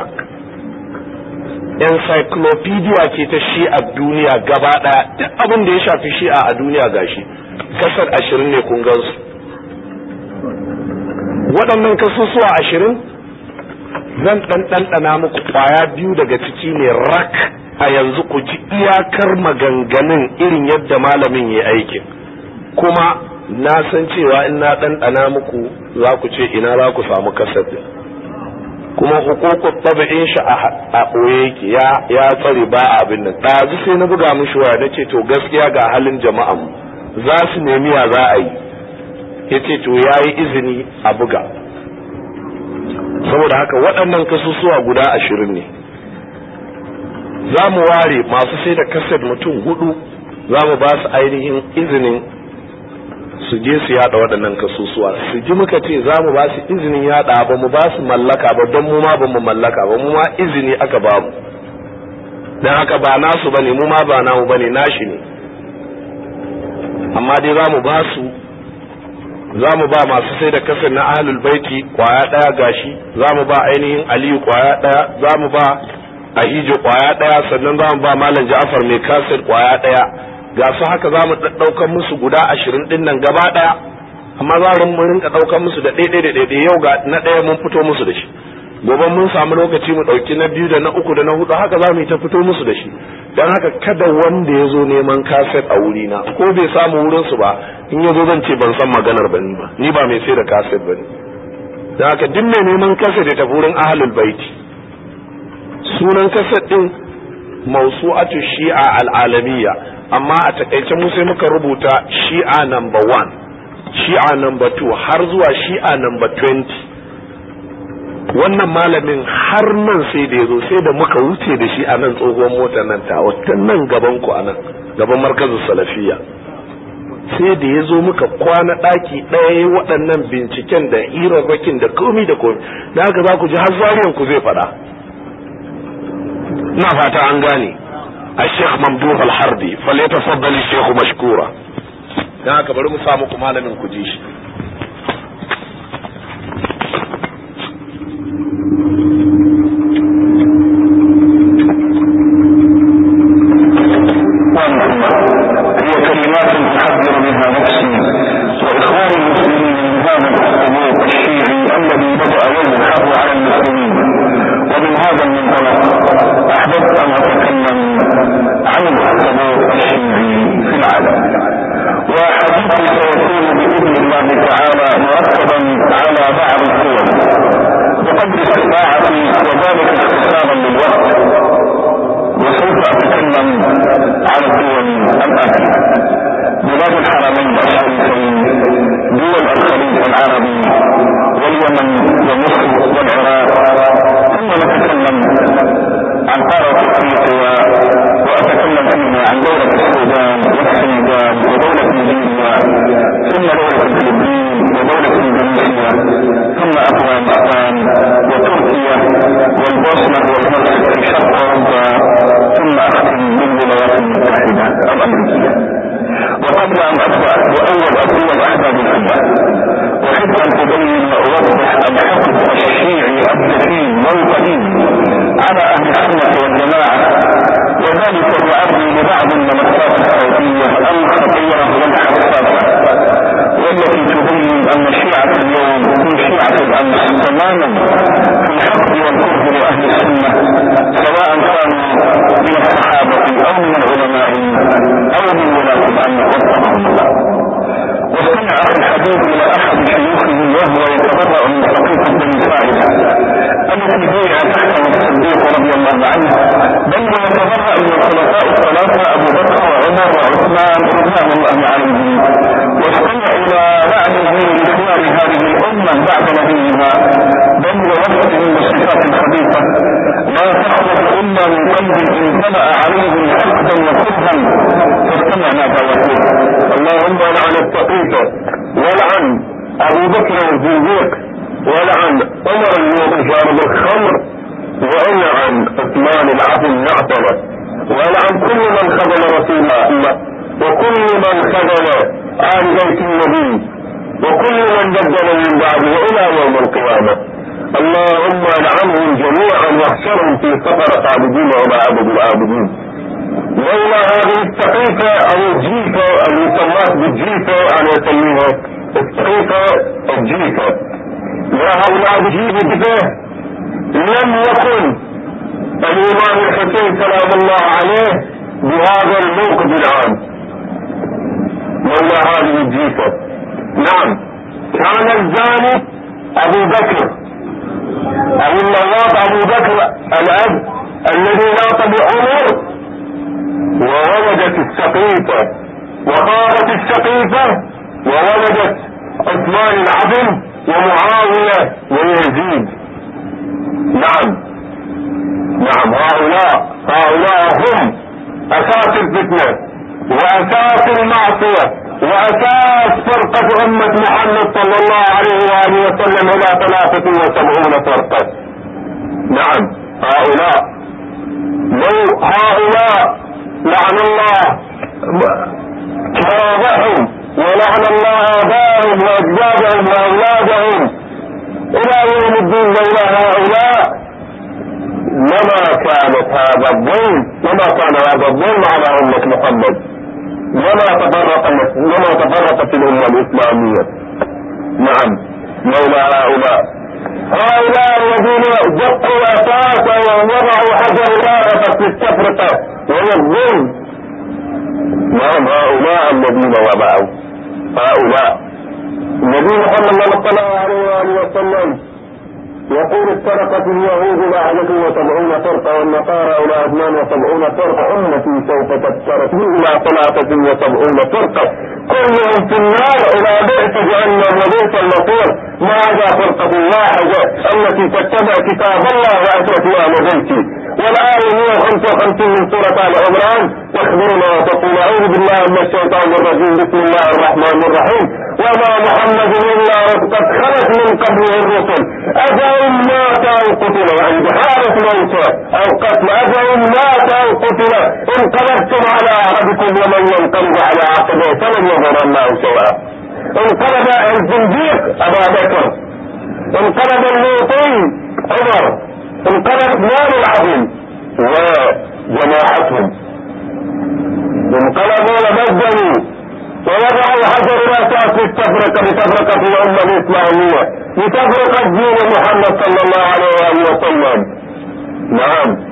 encyclopedia ce ta shi'a duniya gaba ɗaya duk abin da ya shafi shi'a a duniya gashi kasar ashirin ne kun gansu waɗannan kasusuwa ashirin zan ɗan ɗanɗana muku ƙwaya biyu daga ciki ne rak a yanzu ku ji iyakar maganganun irin yadda malamin ya aikin kuma na san cewa in na ɗanɗana muku za ku ce ina za ku samu kasar din kuma hukukun tabi'in shi a ɓoye yake ya tsare ba a abin nan ɗazu sai na buga mishi waya na ce to gaskiya ga halin jama'an za su nemi ya za a yi ya ce to ya yi izini a buga saboda haka waɗannan kasusuwa guda ashirin ne za mu ware masu sai da kaset mutum hudu za mu ba su ainihin izinin su je su yada waɗannan kasusuwa su ji muka ce za mu ba su izinin yada ba mu ba su mallaka ba don mu ma ba mu mallaka ba mu ma izini aka ba mu don haka ba nasu bane mu ma ba namu bane nashi ne amma dai za mu ba su za mu ba masu sai da kasar na ahlul baiti kwaya ɗaya gashi za mu ba ainihin aliyu kwaya ɗaya za mu ba ahijo kwaya ɗaya sannan za mu ba malam ja'afar mai kasir kwaya ɗaya ga su haka za mu ɗaukan musu guda ashirin ɗin nan gaba ɗaya amma za mu rinka ɗaukan musu da ɗaiɗai da ɗaiɗai yau ga na ɗaya mun fito musu da shi gobe mun samu lokaci mu ɗauki na biyu da na uku da na hudu haka za mu yi ta fito musu da shi don haka kada wanda ya zo neman kaset a wuri na ko bai samu wurin su ba in ya zo zan ce ban san maganar ba ni ba ni ba mai sai da kaset ba ne don haka duk mai neman kaset ya tafi wurin ahlul baiti sunan kaset ɗin mausu'atu shi'a al'alamiyya amma a takaice mu sai muka rubuta shi'a number one shi'a number two har zuwa shi'a number twenty wannan malamin har nan sai da ya zo sai da muka wuce da shi a nan tsohuwar mota nan ta wata nan gaban ku a nan gaban markazin salafiya sai da ya zo muka kwana ɗaki ɗaya waɗannan binciken da hirarrakin da komi da komi da haka za ku ji har zariyan ku zai faɗa na fata an gane الشيخ ممدوح الحربي فليتفضل الشيخ مشكورا dan haka bari mu sa muku malamin ku ji shi هي كلمات تحذر منها نفسي واخواني المسلمين من هذا الاخطبوط الشيعي الذي بدا يزحف على المسلمين ومن هذا المنطلق احببت ان اتكلم عن الاخطبوط الشيعي في العالم وحديثي سيكون باذن الله تعالى مرتبا على بعض الصور بقدر استطاعتي وذلك اختصارا للوقت وسوف اتكلم على الدول الاتيه بلاد الحرمين الشريفين دول الخليج العربي واليمن ومصر والعراق ثم نتكلم عن قاره افريقيا واتكلم فيها عن دوله السودان والسنغال ودوله نيجيريا ثم دوله الفلبين ودوله اندونيسيا ثم افغانستان وتركيا والبوسنه والهرسك في شرق اوروبا ثم اختم بالولايات المتحده الامريكيه وقبل ان ابدا باول اقوى احباب الامه احب ان ابين واوضح الحقد الشيعي الدفين والقديم على اهل السنه والجماعه وذلك لعرضي لبعض الملفات الصوتيه الخطيره والحساسه والتي تبين ان شيعه اليوم هم شيعه الامس تماما في الحقد والكره لاهل السنه رحمه الله واستمع اخي الحبيب الى احد شيوخه وهو يتبرأ من حقيقة بني ساعدة التي بيع تحته الصديق رضي الله عنه بل ويتبرأ من الخلفاء الثلاثة ابو بكر وعمر وعثمان رضوان الله عليهم واستمع الى وعده لخيار هذه الامة بعد نبيها بل ووصفه بالصفات الخبيثة لا تخرج الا من قلب امتلأ عليه حقدا وكرها فاستمع ماذا يقول اللهم لعن التقيت ولعن ابو بكر الزنديق ولعن عمر المتشارب الخمر ولعن عثمان العفو المعتمد ولعن كل من خذل رسول الله وكل من خذل آل بيت النبي وكل من بدل من بعده الى يوم القيامة اللهم لعنهم جميعا واحشرهم في سفرة عابدين الى عبد العابدين لولا هذه التقيفة او الجيفة المسمات بالجيفة انا اسميها التقيفة الجيفة وهؤلاء بجيفة لم يكن الامام الحسين سلام الله عليه بهذا الموقف العام لولا هذه الجيفة نعم كان الزاني ابو بكر ابو اللواط ابو بكر الاب الذي لاط بعمر وولدت السقيفة وخابت السقيفة وولدت عثمان العظم ومعاوية ويزيد نعم نعم هؤلاء هؤلاء هم اساس الفتنة واساس المعصية واساس فرقة امة محمد صلى الله عليه وآله وسلم الى ثلاثة وسبعون فرقة نعم هؤلاء لو هؤلاء لعن الله كرامهم ولعن الله آباءهم وأجدادهم وأولادهم إلى يوم الدين لولا هؤلاء لما كانت هذا الظلم لما كان هذا الظلم على أمة محمد لما تفرقت لما تفرقت الأمة الإسلامية نعم لولا هؤلاء هؤلاء الذين دقوا أساسا ووضعوا حجر الآخرة في التفرقة وهي الظلم نعم هؤلاء الذين وضعوا هؤلاء النبي محمد صلى الله عليه وآله وسلم يقول افترقت اليهود الى احد وسبعون فرقه والنصارى الى اثنان وسبعون فرقه امتي سوف تفترق الى ثلاثه وسبعون فرقه كلهم في النار الى بئس جهنم وبئس المصير ما عدا فرقه واحده التي تتبع كتاب الله واتت اهل بيتي والآية 155 من سورة آل عمران تخبرنا وتقول أعوذ بالله من الشيطان الرجيم بسم الله الرحمن الرحيم وما محمد إلا قد خلت من قبله الرسل أفإن مات أو قتل يعني بحالة موته أو قتل أفإن مات أو قتل انقلبتم على أعرابكم ومن ينقلب على عقبه فلن يضر الله شيئا انقلب الزنديق أبا بكر انقلب اللوطي عمر انقلب نار العظيم وجماعتهم انقلبوا وبدلوا ووضعوا حجر الاساس للتفرقه لتفرقه الامه الاسلاميه لتفرقه دين محمد صلى الله عليه واله وسلم نعم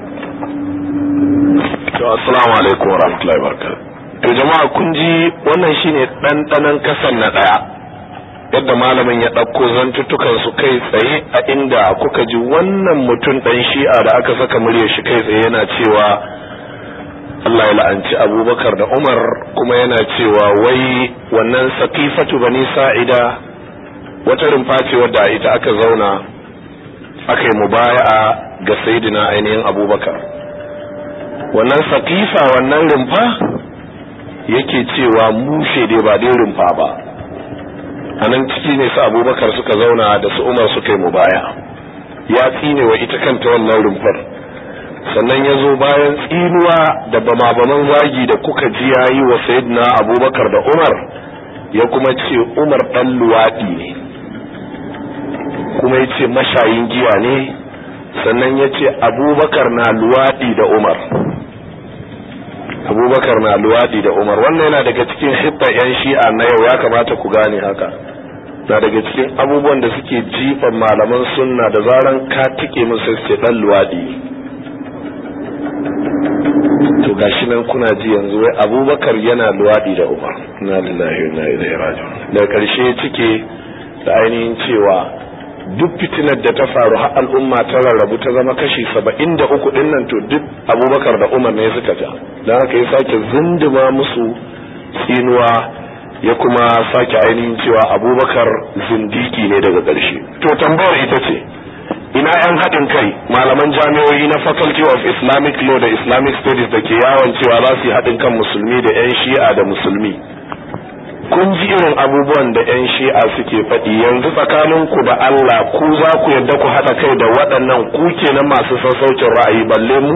assalamu alaikum wa rahmatullahi wa barakatuh to jama'a kun ji wannan shine ɗanɗanon kasan na ɗaya yadda malamin ya ɗauko zantuttukan su kai tsaye a inda kuka ji wannan mutum ɗan shi'a da aka saka muryar shi kai tsaye yana cewa Allah ya la'anci abubakar da umar kuma yana cewa wai wannan sakifatu bani sa'ida wata rumfa ce wadda ita aka zauna aka yi mubaya'a ga sayidina ainihin abubakar wannan sakifa wannan rumfa yake cewa mushe dai ba dai rumfa ba a nan ciki ne su abubakar suka zauna da su umar suka yi mubaya ya tsine wa ita kanta wannan rumfar sannan ya zo bayan tsinuwa da bama-baman zagi da kuka ji ya yi wa sayidina abubakar da umar ya kuma ce umar ɗan luwaɗi ne kuma ya ce mashayin giya ne sannan ya ce abubakar na luwaɗi da umar abubakar na luwaɗi da umar wannan yana daga cikin hibba 'yan shi'a na yau ya kamata ku gane haka na daga cikin abubuwan da suke jifan malaman sunna da zaran ka tike musu ce dan luwaɗi to gashi nan kuna ji yanzu wai abubakar yana luwaɗi da umar na lillahi na ilaihi raji'un daga ƙarshe cike da ainihin cewa duk fitinar da ta faru har al'umma ta rarrabu ta zama kashi saba'in da uku ɗin nan to duk abubakar da umar ne suka ja don haka ya sake zinduma musu tsinuwa ya kuma sake ainihin cewa abubakar zindiki ne daga ƙarshe to tambayar ita ce ina yan haɗin kai malaman jami'o'i na faculty of islamic law da islamic studies da ke yawon cewa za su yi haɗin kan musulmi da 'yan shi'a da musulmi kun ji irin abubuwan da 'yan shi'a suke faɗi yanzu tsakaninku da allah ku za ku yadda ku haɗa kai da waɗannan ku kenan masu sassaucin ra'ayi balle mu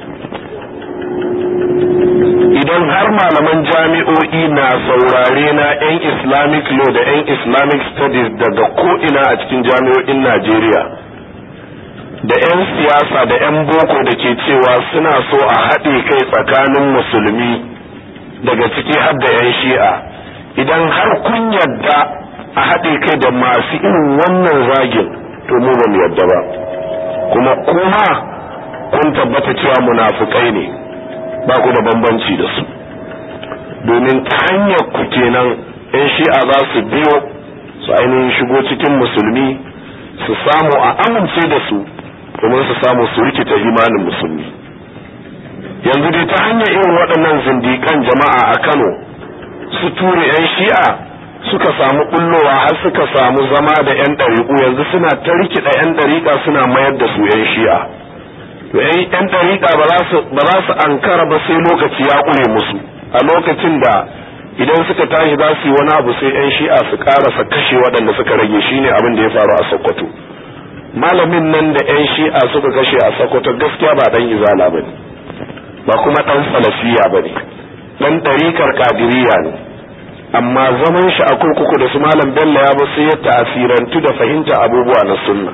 idan har malaman jami'o'i na saurare na 'yan islamic law da 'yan islamic studies daga ko'ina a cikin jami'o'in najeriya da 'yan siyasa da 'yan boko da ke cewa suna so a haɗe kai tsakanin musulmi daga ciki har da 'yan shi'a idan har kun yadda a haɗe kai da masu irin wannan zagin to mu ba mu yadda ba kuma kuma kun tabbata cewa munafukai ne ba ku da bambanci da su domin ta hanyar ku kenan 'yan shi'a za su biyo su ainihin shigo cikin musulmi su samu a amince da su domin su samu su rikita imanin musulmi yanzu dai ta hanyar irin waɗannan zindikan jama'a a kano su ture 'yan shi'a suka samu bullowa har suka samu zama da 'yan ɗariƙu yanzu suna ta rikida 'yan ɗariƙa suna mayar da su 'yan shi'a to 'yan ɗariƙa ba za su ankara ba sai lokaci ya ƙure musu a lokacin da idan suka tashi za su yi wani abu sai 'yan shi'a su ƙarasa kashe waɗanda suka rage shine abin da ya faru a sokoto malamin nan da 'yan shi'a suka kashe a sokoto gaskiya ba dan izala ba ne ba kuma dan salafiya ba ne dan ɗarikar kadiriya ne amma zaman shi a kurkuku da su malam bello ya ba sai ya tasirantu da fahimta abubuwa na sunna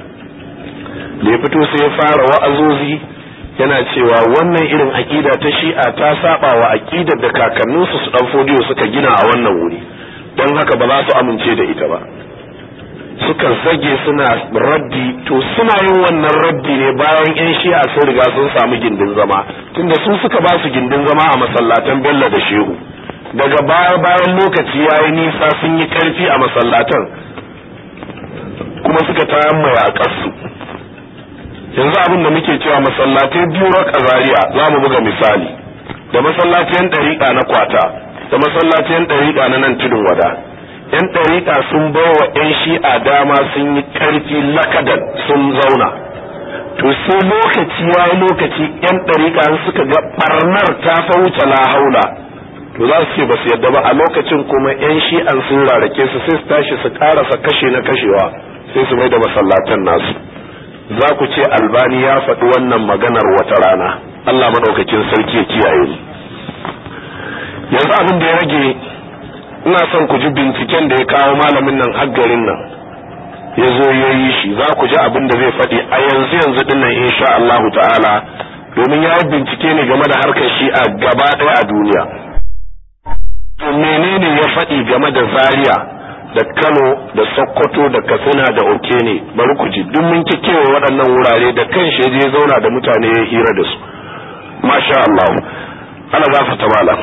da ya fito sai ya fara wa'azozi yana cewa wannan irin aƙida ta shi'a ta saba wa aƙidar da kakanninsu su dan fodiyo suka gina a wannan wuri don haka ba za su amince da ita ba suka zage suna raddi to suna yin wannan raddi ne bayan yan shi'a sun riga sun samu gindin zama tunda su suka ba su gindin zama a masallatan bello da shehu daga baya bayan lokaci ya yi nisa sun yi karfi a masallatan kuma suka tayan mai a ƙasu yanzu abin da muke cewa masallatai biyu raka zaria za mu buga misali da masallacin ɗariƙa na kwata da masallacin ɗariƙa na nan tudun wada yan ɗariƙa sun bawa yan shi'a dama sun yi ƙarfi lakadan sun zauna to sai lokaci ya yi lokaci yan ɗariƙa suka ga ɓarnar ta fa wuce la haula to za su ce ba su yadda ba a lokacin kuma yan shi'an sun rarake su sai su tashi su ƙarasa kashe na kashewa sai su mai da masallatan nasu za ku ce albani ya faɗi wannan maganar wata rana Allah maɗaukakin sarki ya kiyaye mu yanzu abin da ya rage ina son ku ji binciken da ya kawo malamin nan har garin nan ya zo ya yi shi za ku ji abin da zai faɗi a yanzu yanzu din nan insha Allahu ta'ala domin ya yi bincike ne game da harkar shi'a gaba ɗaya a duniya to menene ya faɗi game da zaria da kano da sokoto da katsina da okene bari ku ji duk mun kekewa waɗannan wurare da kan shi je zauna da mutane ya hira da su masha Allah ana gafarta malam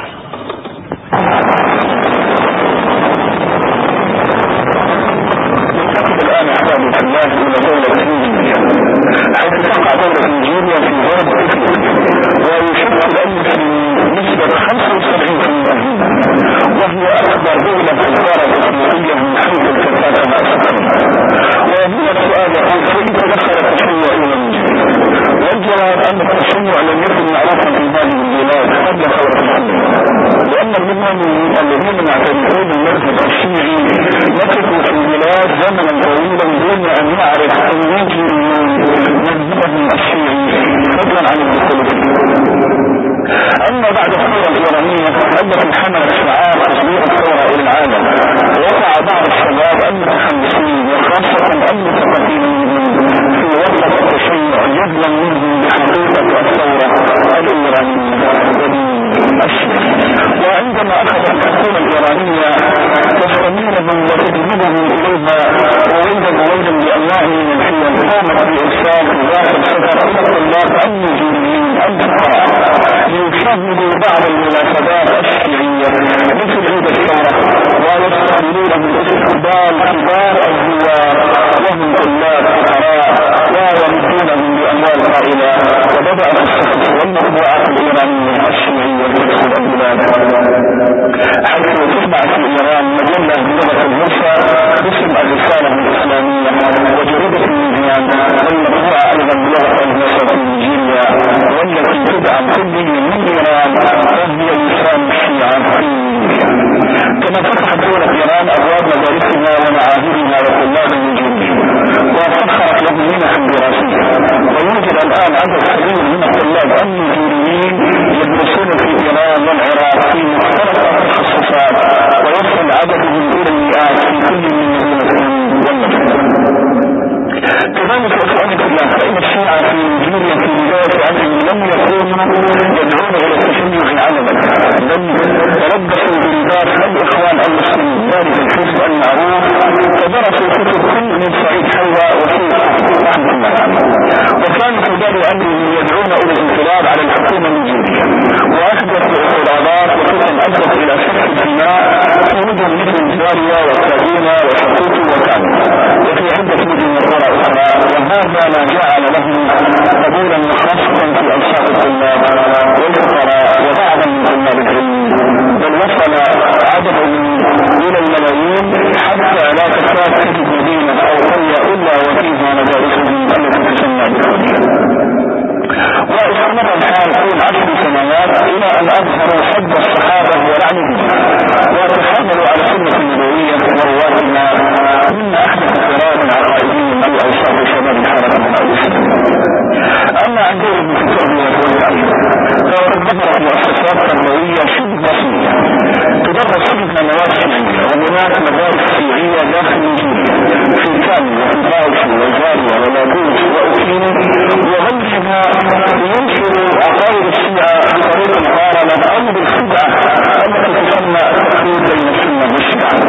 الآن أحباب الله إلى دولة نيجيريا حيث تقع دولة نيجيريا في غرب أفريقيا ويشكل أن في نسبة 75% وهي أكبر دولة تجارة إفريقية من حيث الكثافة مع سكانها وهنا السؤال يقول كيف دخل التشيع إلى نيجيريا؟ والجواب أن التشيع لم يكن معروفا في هذه البلاد قبل ثورة الحمد لأن اللبنانيين الذين يعتبرون المذهب الشيعي مكثوا في البلاد زمنا طويلا دون أن يعرف النيجيريون مذهبهم الشيعي فضلا عن الدخول أما بعد الثورة الإيرانية التي حملت شعار تطبيق الثورة إلى العالم وقع بعض الشباب المتحمسين وخاصة المتقدمين في وضع التشيع جدلا منهم بحقيقة الثورة الإيرانية وعندما أخذ الحكومة الإيرانية تستميرهم وتجذبهم إليها ووجد وجدا بأنواع من الحيل قامت بإرسال ذات السفر إلى الطلاب النيجيريين الفقراء يمهدوا بعض المناسبات الشيعية مثل عيد الثورة ويستعملونه باستقبال كبار الزوار وهم طلاب فقراء ويمدونهم بأموال طائلة وبدأت الصحف والمطبوعات الإيرانية الشيعية تدخل البلاد حيث تطبع في إيران مجلة بلغة الهرسة باسم الرسالة الإسلامية وجريدة الميزان والمطبوعة أيضا بلغة الهرسة في نيجيريا والتي تدعم كل من إيران وهي لسان الشيعة في كما فتحت دولة إيران أبواب مدارسها ومعاهدها وطلاب النجوم وسخرت لهم منح دراسية ويوجد الآن عدد كبير من الطلاب النيجيريين يدرسون في إيران والعراق في مختلف التخصصات ويصل عددهم إلى المئات في كل من مدينة والمدينة كذلك إخواني الله فإن الشيعة في نيجيريا في بداية أمرهم لم يكونوا يدعون إلى التشيع علما بل تلبسوا بلباس الإخوان المسلمين ذلك الحزب المعروف فدرسوا كتب كل من سعيد حوا وسيد رحمه الله وكانوا في بال أمرهم يدعون إلى الانقلاب على الحكومة النيجيرية وأحدثوا اعتراضات وكتب أدت إلى سفك الدماء في مدن مثل زاريا وكادونا وشقوط وكانوا وفي عدة مدن أخرى أخرى وهذا ما جعل لهم قبولا خاصة في أنصاف الطلاب والفقراء وبعضا من طلاب العلم بل وصل عددهم إلى الملايين حتى لا تكاد تجد مدينة أو قرية إلا وفيها مدارسهم التي تسمى بالحديث واستمر الحال طول عشر سنوات الى ان اظهروا حب الصحابه ولعنهم وتحملوا على السنه النبويه ورواتها مما احدث قرار عقائدي في اوساط شباب الحركه الاسلاميه اما عن دور ابن التربيه والتعليم فقد ظهرت مؤسسات تربويه شبه بسيطه تدرس فيها مواد شيعيه وهناك مدارس شيعيه داخل نيجيريا في كامل وفي باوشي وزاريا ولاجوس واوكيني وغيرها ينشر عقائد الشيعة بطريق المقارنة أو بالخدعة التي تسمى التقليد بين السنة والشيعة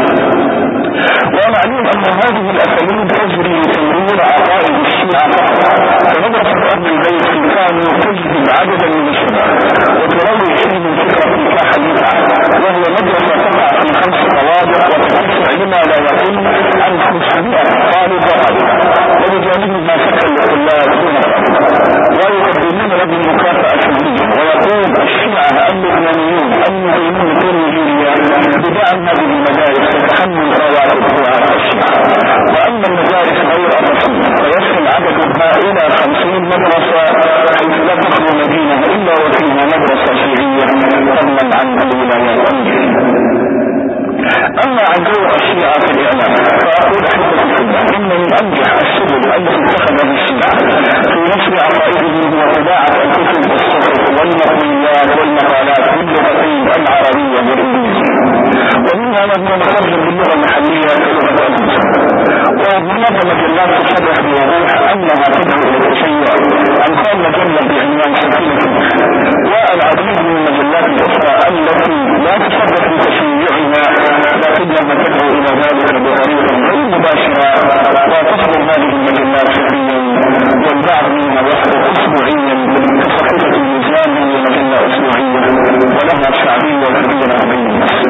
ومعلوم أن هذه الأساليب تجري لتمرير عقائد الشيعة فقط فمدرسة أهل البيت كانوا تجذب عددا من الشباب وتروج فيهم فكرة نكاح البدعة وهي مدرسة تقع في خمس طوابق وتتسع لما لا يقل عن 500 طالب وطالب وبجانبهم ما سكن للطلاب دون ويقدمون لهم مكافأة شهرية ويقول الشيعة اللبنانيون المقيمون في نيجيريا بدعم هذه المدارس وتحمل رواتب دعاة الشيعة وأما المدارس غير الرسمية فيصل عددها إلى خمسين مدرسة حيث لا تخلو مدينة إلا وفيها مدرسة شيعية فضلا عن الولايات الأمريكية اما عن دور الشيعة في الاعلام فاقول احبتي في الله ان من انجح السبل التي اتخذها الشيعة في نشر عقائدهم هو طباعة الكتب والصحف والمقويات والمقالات باللغتين العربية والانجليزية ومنها ما هو مترجم باللغة المحلية كلغة الانجليزية وهناك مجلات تصرح بوضوح انها تدعو الى التشيع امثال مجلة بعنوان سكينة والعديد من المجلات الاخرى التي لا تصرح بتشيعها لكنها تدعو الى ذلك بطريقه غير مباشره وتصدر هذه المجلات شهريا والبعض منها يصدر اسبوعيا كصحيفه الميزان وهي مجله اسبوعيه ولها شعبيه كبيره بين الناس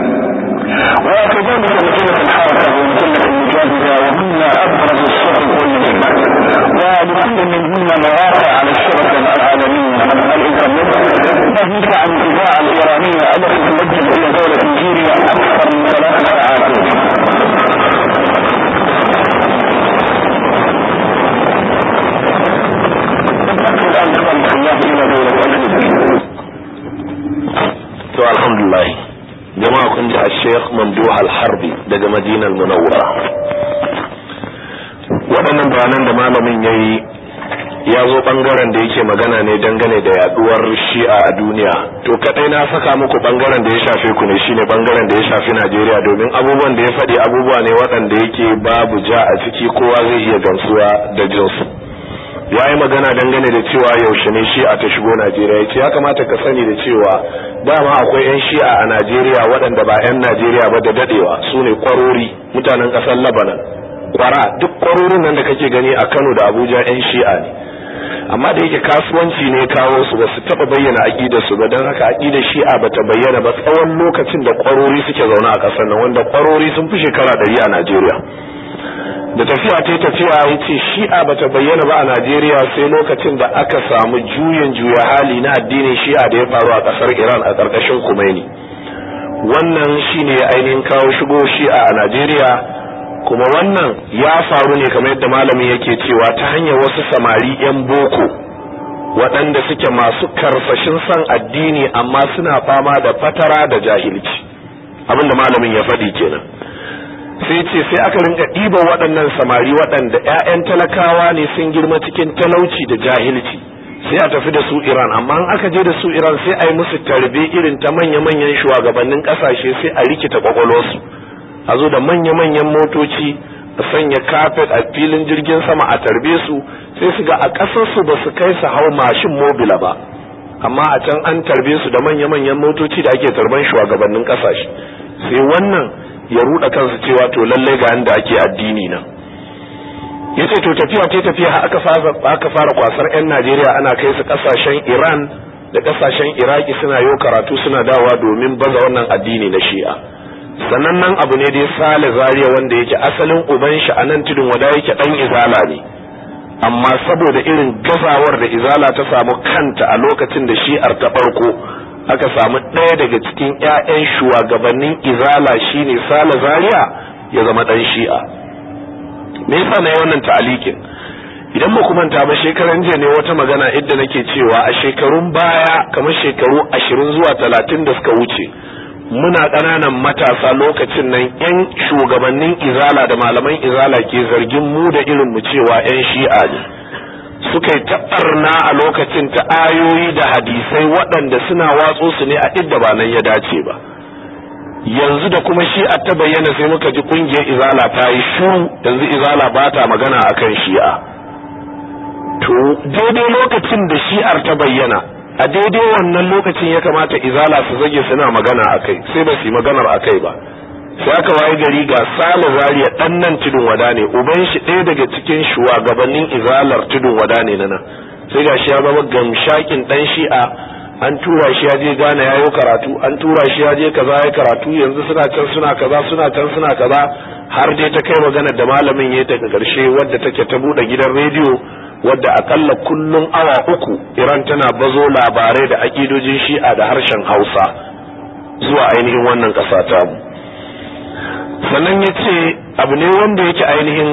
وكذلك مجله الحركه ومجله المجاهده وهن ابرز الصحف والمجلات ولكل منهن مواقع على الشبكه العالميه الانترنت ناهيك عن الاذاعه الايرانيه التي تمجد الى دوله نيجيريا اكثر من ثلاث ساعات الان خلق الله الى دوله الفلبين to alhamdulillah jama'a kun ji a sheikh mamduh al-harbi daga madinar munawwara waɗannan bayanan da malamin ya yi ya zo ɓangaren da yake magana ne dangane da yaduwar shi'a a duniya to kadai na saka muku ɓangaren da ya shafe ku ne shine ɓangaren da ya shafi najeriya domin abubuwan da ya faɗi abubuwa ne waɗanda yake babu ja a ciki kowa zai iya gamsuwa da jinsu ya yi magana dangane da cewa yaushe ne shi'a ta shigo najeriya ya ce ya kamata ka sani da cewa dama akwai 'yan shi'a a najeriya waɗanda ba 'yan najeriya ba da dadewa su ne kwarori mutanen ƙasar labanan kwara duk kwarorin nan da kake gani a kano da abuja 'yan shi'a ne amma da yake kasuwanci ne kawo su ba su taba bayyana aqidar su ba dan haka aqidar shi'a bata bayyana ba tsawon lokacin da kwarori suke zaune a kasar nan wanda kwarori sun fi shekara 100 a Najeriya da tafiya ta tafiya yace shi'a bata bayyana ba a Najeriya sai lokacin da aka samu juyin juya hali na addinin shi'a da ya faru a kasar Iran a karkashin Khomeini wannan shine ainihin kawo shigo shi'a a Najeriya kuma wannan ya faru ne kamar yadda malamin yake cewa ta hanyar wasu samari 'yan boko waɗanda suke masu karfashin son addini amma suna fama da fatara da jahilci abinda malamin ya faɗi kenan sai ce sai aka rinka ɗiban waɗannan samari waɗanda 'ya'yan talakawa ne sun girma cikin talauci da jahilci sai a tafi da su Iran amma in aka je da su Iran sai a yi musu tarbe irin ta manya-manyan shugabannin ƙasashe sai a rikita kwakwalwarsu a zo da manya-manyan motoci a sanya kafet a filin jirgin sama a tarbe su sai su ga a ƙasarsu ba su kai su hau mashin mobila ba amma a can an tarbe su da manya-manyan motoci da ake tarban shugabannin ƙasashe sai wannan ya ruɗa kansu cewa to lallai ga yanda ake addini nan yace to tafiya ta tafiya aka fara aka fara kwasar 'yan Najeriya ana kai su ƙasashen Iran da ƙasashen Iraki suna yau karatu suna dawa domin baza wannan addini na Shi'a sanannen abu ne dai sale zariya wanda yake asalin uban shi a nan tudun wada yake dan izala ne amma saboda irin gazawar da izala ta samu kanta a lokacin da shi'ar ta farko aka samu ɗaya daga cikin 'ya'yan shugabannin izala shine sale zariya ya zama dan shi'a me yasa na yi wannan ta'alikin idan ba manta ba shekaran jiya ne wata magana idda nake cewa a shekarun baya kamar shekaru ashirin zuwa talatin da suka wuce muna ƙananan matasa lokacin nan 'yan shugabannin izala da malaman izala ke zargin mu da irin mu cewa 'yan shi'a ne suka yi taɓarna a lokacin ta ayoyi da hadisai waɗanda suna watso su ne a idda ba nan ya dace ba yanzu da kuma shi'a ta bayyana sai muka ji ƙungiyar izala ta yi shuru yanzu izala ba ta magana akan shi'a to daidai lokacin da shi'ar ta bayyana a daidai wannan lokacin ya kamata izala su zage suna magana a kai sai ba su yi maganar a kai ba sai aka waye gari ga sale zariya dan nan tudun wada ne uban shi ɗaya daga cikin shugabannin izalar tudun wada ne na nan sai ga shi ya zama gamshakin dan shi'a an tura shi ya je gane ya yi karatu an tura shi ya je kaza ya karatu yanzu suna can suna kaza suna can suna kaza har dai ta kai maganar da malamin ya daga karshe wadda take ta buɗe gidan rediyo wadda akalla kullum awa uku Iran tana bazo labarai da akidojin shi'a da harshen Hausa zuwa ainihin wannan ƙasa ta mu sannan ya ce abu ne wanda yake ainihin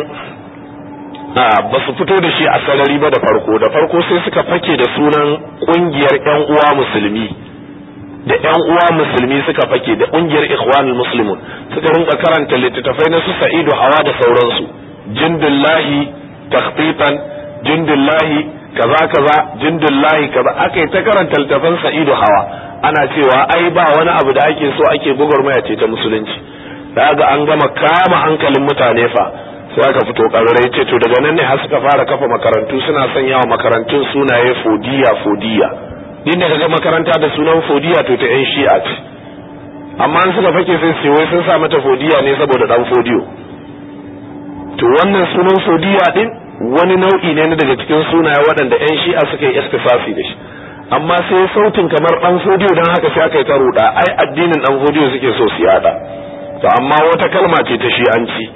ba su fito da shi a sarari ba da farko da farko sai suka fake da sunan ƙungiyar 'yan uwa musulmi da 'yan uwa musulmi suka fake da ƙungiyar ikhwanul muslimun suka rinka karanta littattafai na su sa'idu hawa da sauransu jindullahi takhfifan jindullahi kaza kaza jindullahi kaza aka yi ta karanta littafan sa'idu hawa ana cewa ai ba wani abu da ake so ake gwagwarmaya ce ta musulunci da ga an gama kama hankalin mutane fa sai aka fito ƙarare ce to daga nan ne har suka fara kafa makarantu suna sanya wa makarantun sunaye fodiya fodiya din da kaga makaranta da sunan fodiya to ta yan shi'a ce amma an suka fake sai su wai sun sa mata fodiya ne saboda dan fodiyo to wannan sunan fodiya din wani nau'i ne na daga cikin sunaye waɗanda 'yan shi'a suka yi istifasi da shi amma sai sautin kamar ɗan fodiyo don haka sai aka yi ta ruɗa ai addinin ɗan fodiyo suke so su yaɗa to amma wata kalma ce ta shi'anci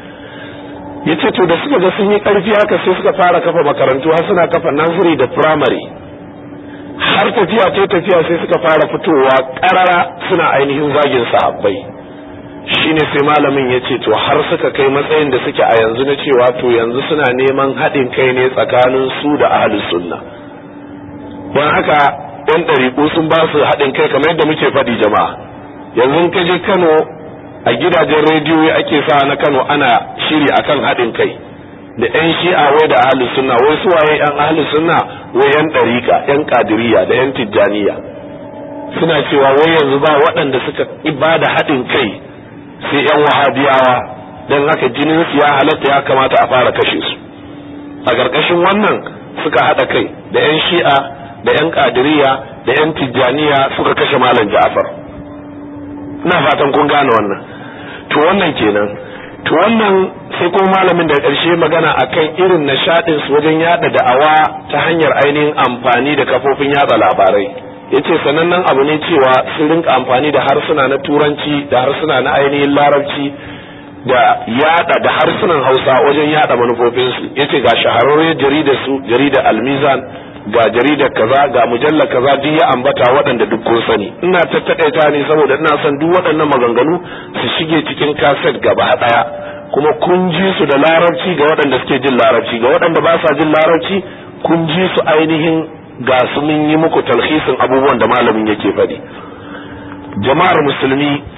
ya ce to da suka ga sun yi ƙarfi haka sai suka fara kafa makarantu har suna kafa nursery da primary har tafiya ta tafiya sai suka fara fitowa ƙarara suna ainihin zagin sahabbai shine sai malamin ya ce to har suka kai matsayin da suke a yanzu na cewa to yanzu suna neman haɗin kai ne tsakanin su da ahlus sunna don haka yan ɗariƙu sun ba su haɗin kai kamar yadda muke faɗi jama'a yanzu ka je kano a gidajen rediyo ake sa na kano ana shiri akan haɗin kai da yan shi'a wai da ahlus sunna wai su waye yan ahlus sunna wai yan ɗariƙa yan ƙadiriya da yan tijjaniya suna cewa wai yanzu ba waɗanda suka ibada haɗin kai sai yan wahabiyawa don haka jinin su ya halatta ya kamata a fara kashe su a ƙarƙashin wannan suka haɗa kai da yan shi'a da yan ƙadiriya da yan tijjaniya suka kashe malam ja'far ina fatan kun gane wannan to wannan kenan to wannan sai kuma malamin da ƙarshe magana akan irin nishaɗin su wajen yada da'awa ta hanyar ainihin amfani da kafofin yada labarai yace sanannen abu ne cewa sun rinka amfani da harsuna na turanci da harsuna na ainihin larabci da yada da harsunan hausa wajen yada manufofinsu yace ga shahararriyar jaridar su jaridar almizan ga jaridar kaza ga mujallar kaza duk ya ambata waɗanda duk kun sani ina tattakaita ne saboda ina son duk waɗannan maganganu su shige cikin kaset gaba ɗaya kuma kun ji su da larabci ga waɗanda suke jin larabci ga waɗanda ba sa jin larabci kun ji su ainihin ga su mun yi muku talhisin abubuwan da malamin yake faɗi jama'ar musulmi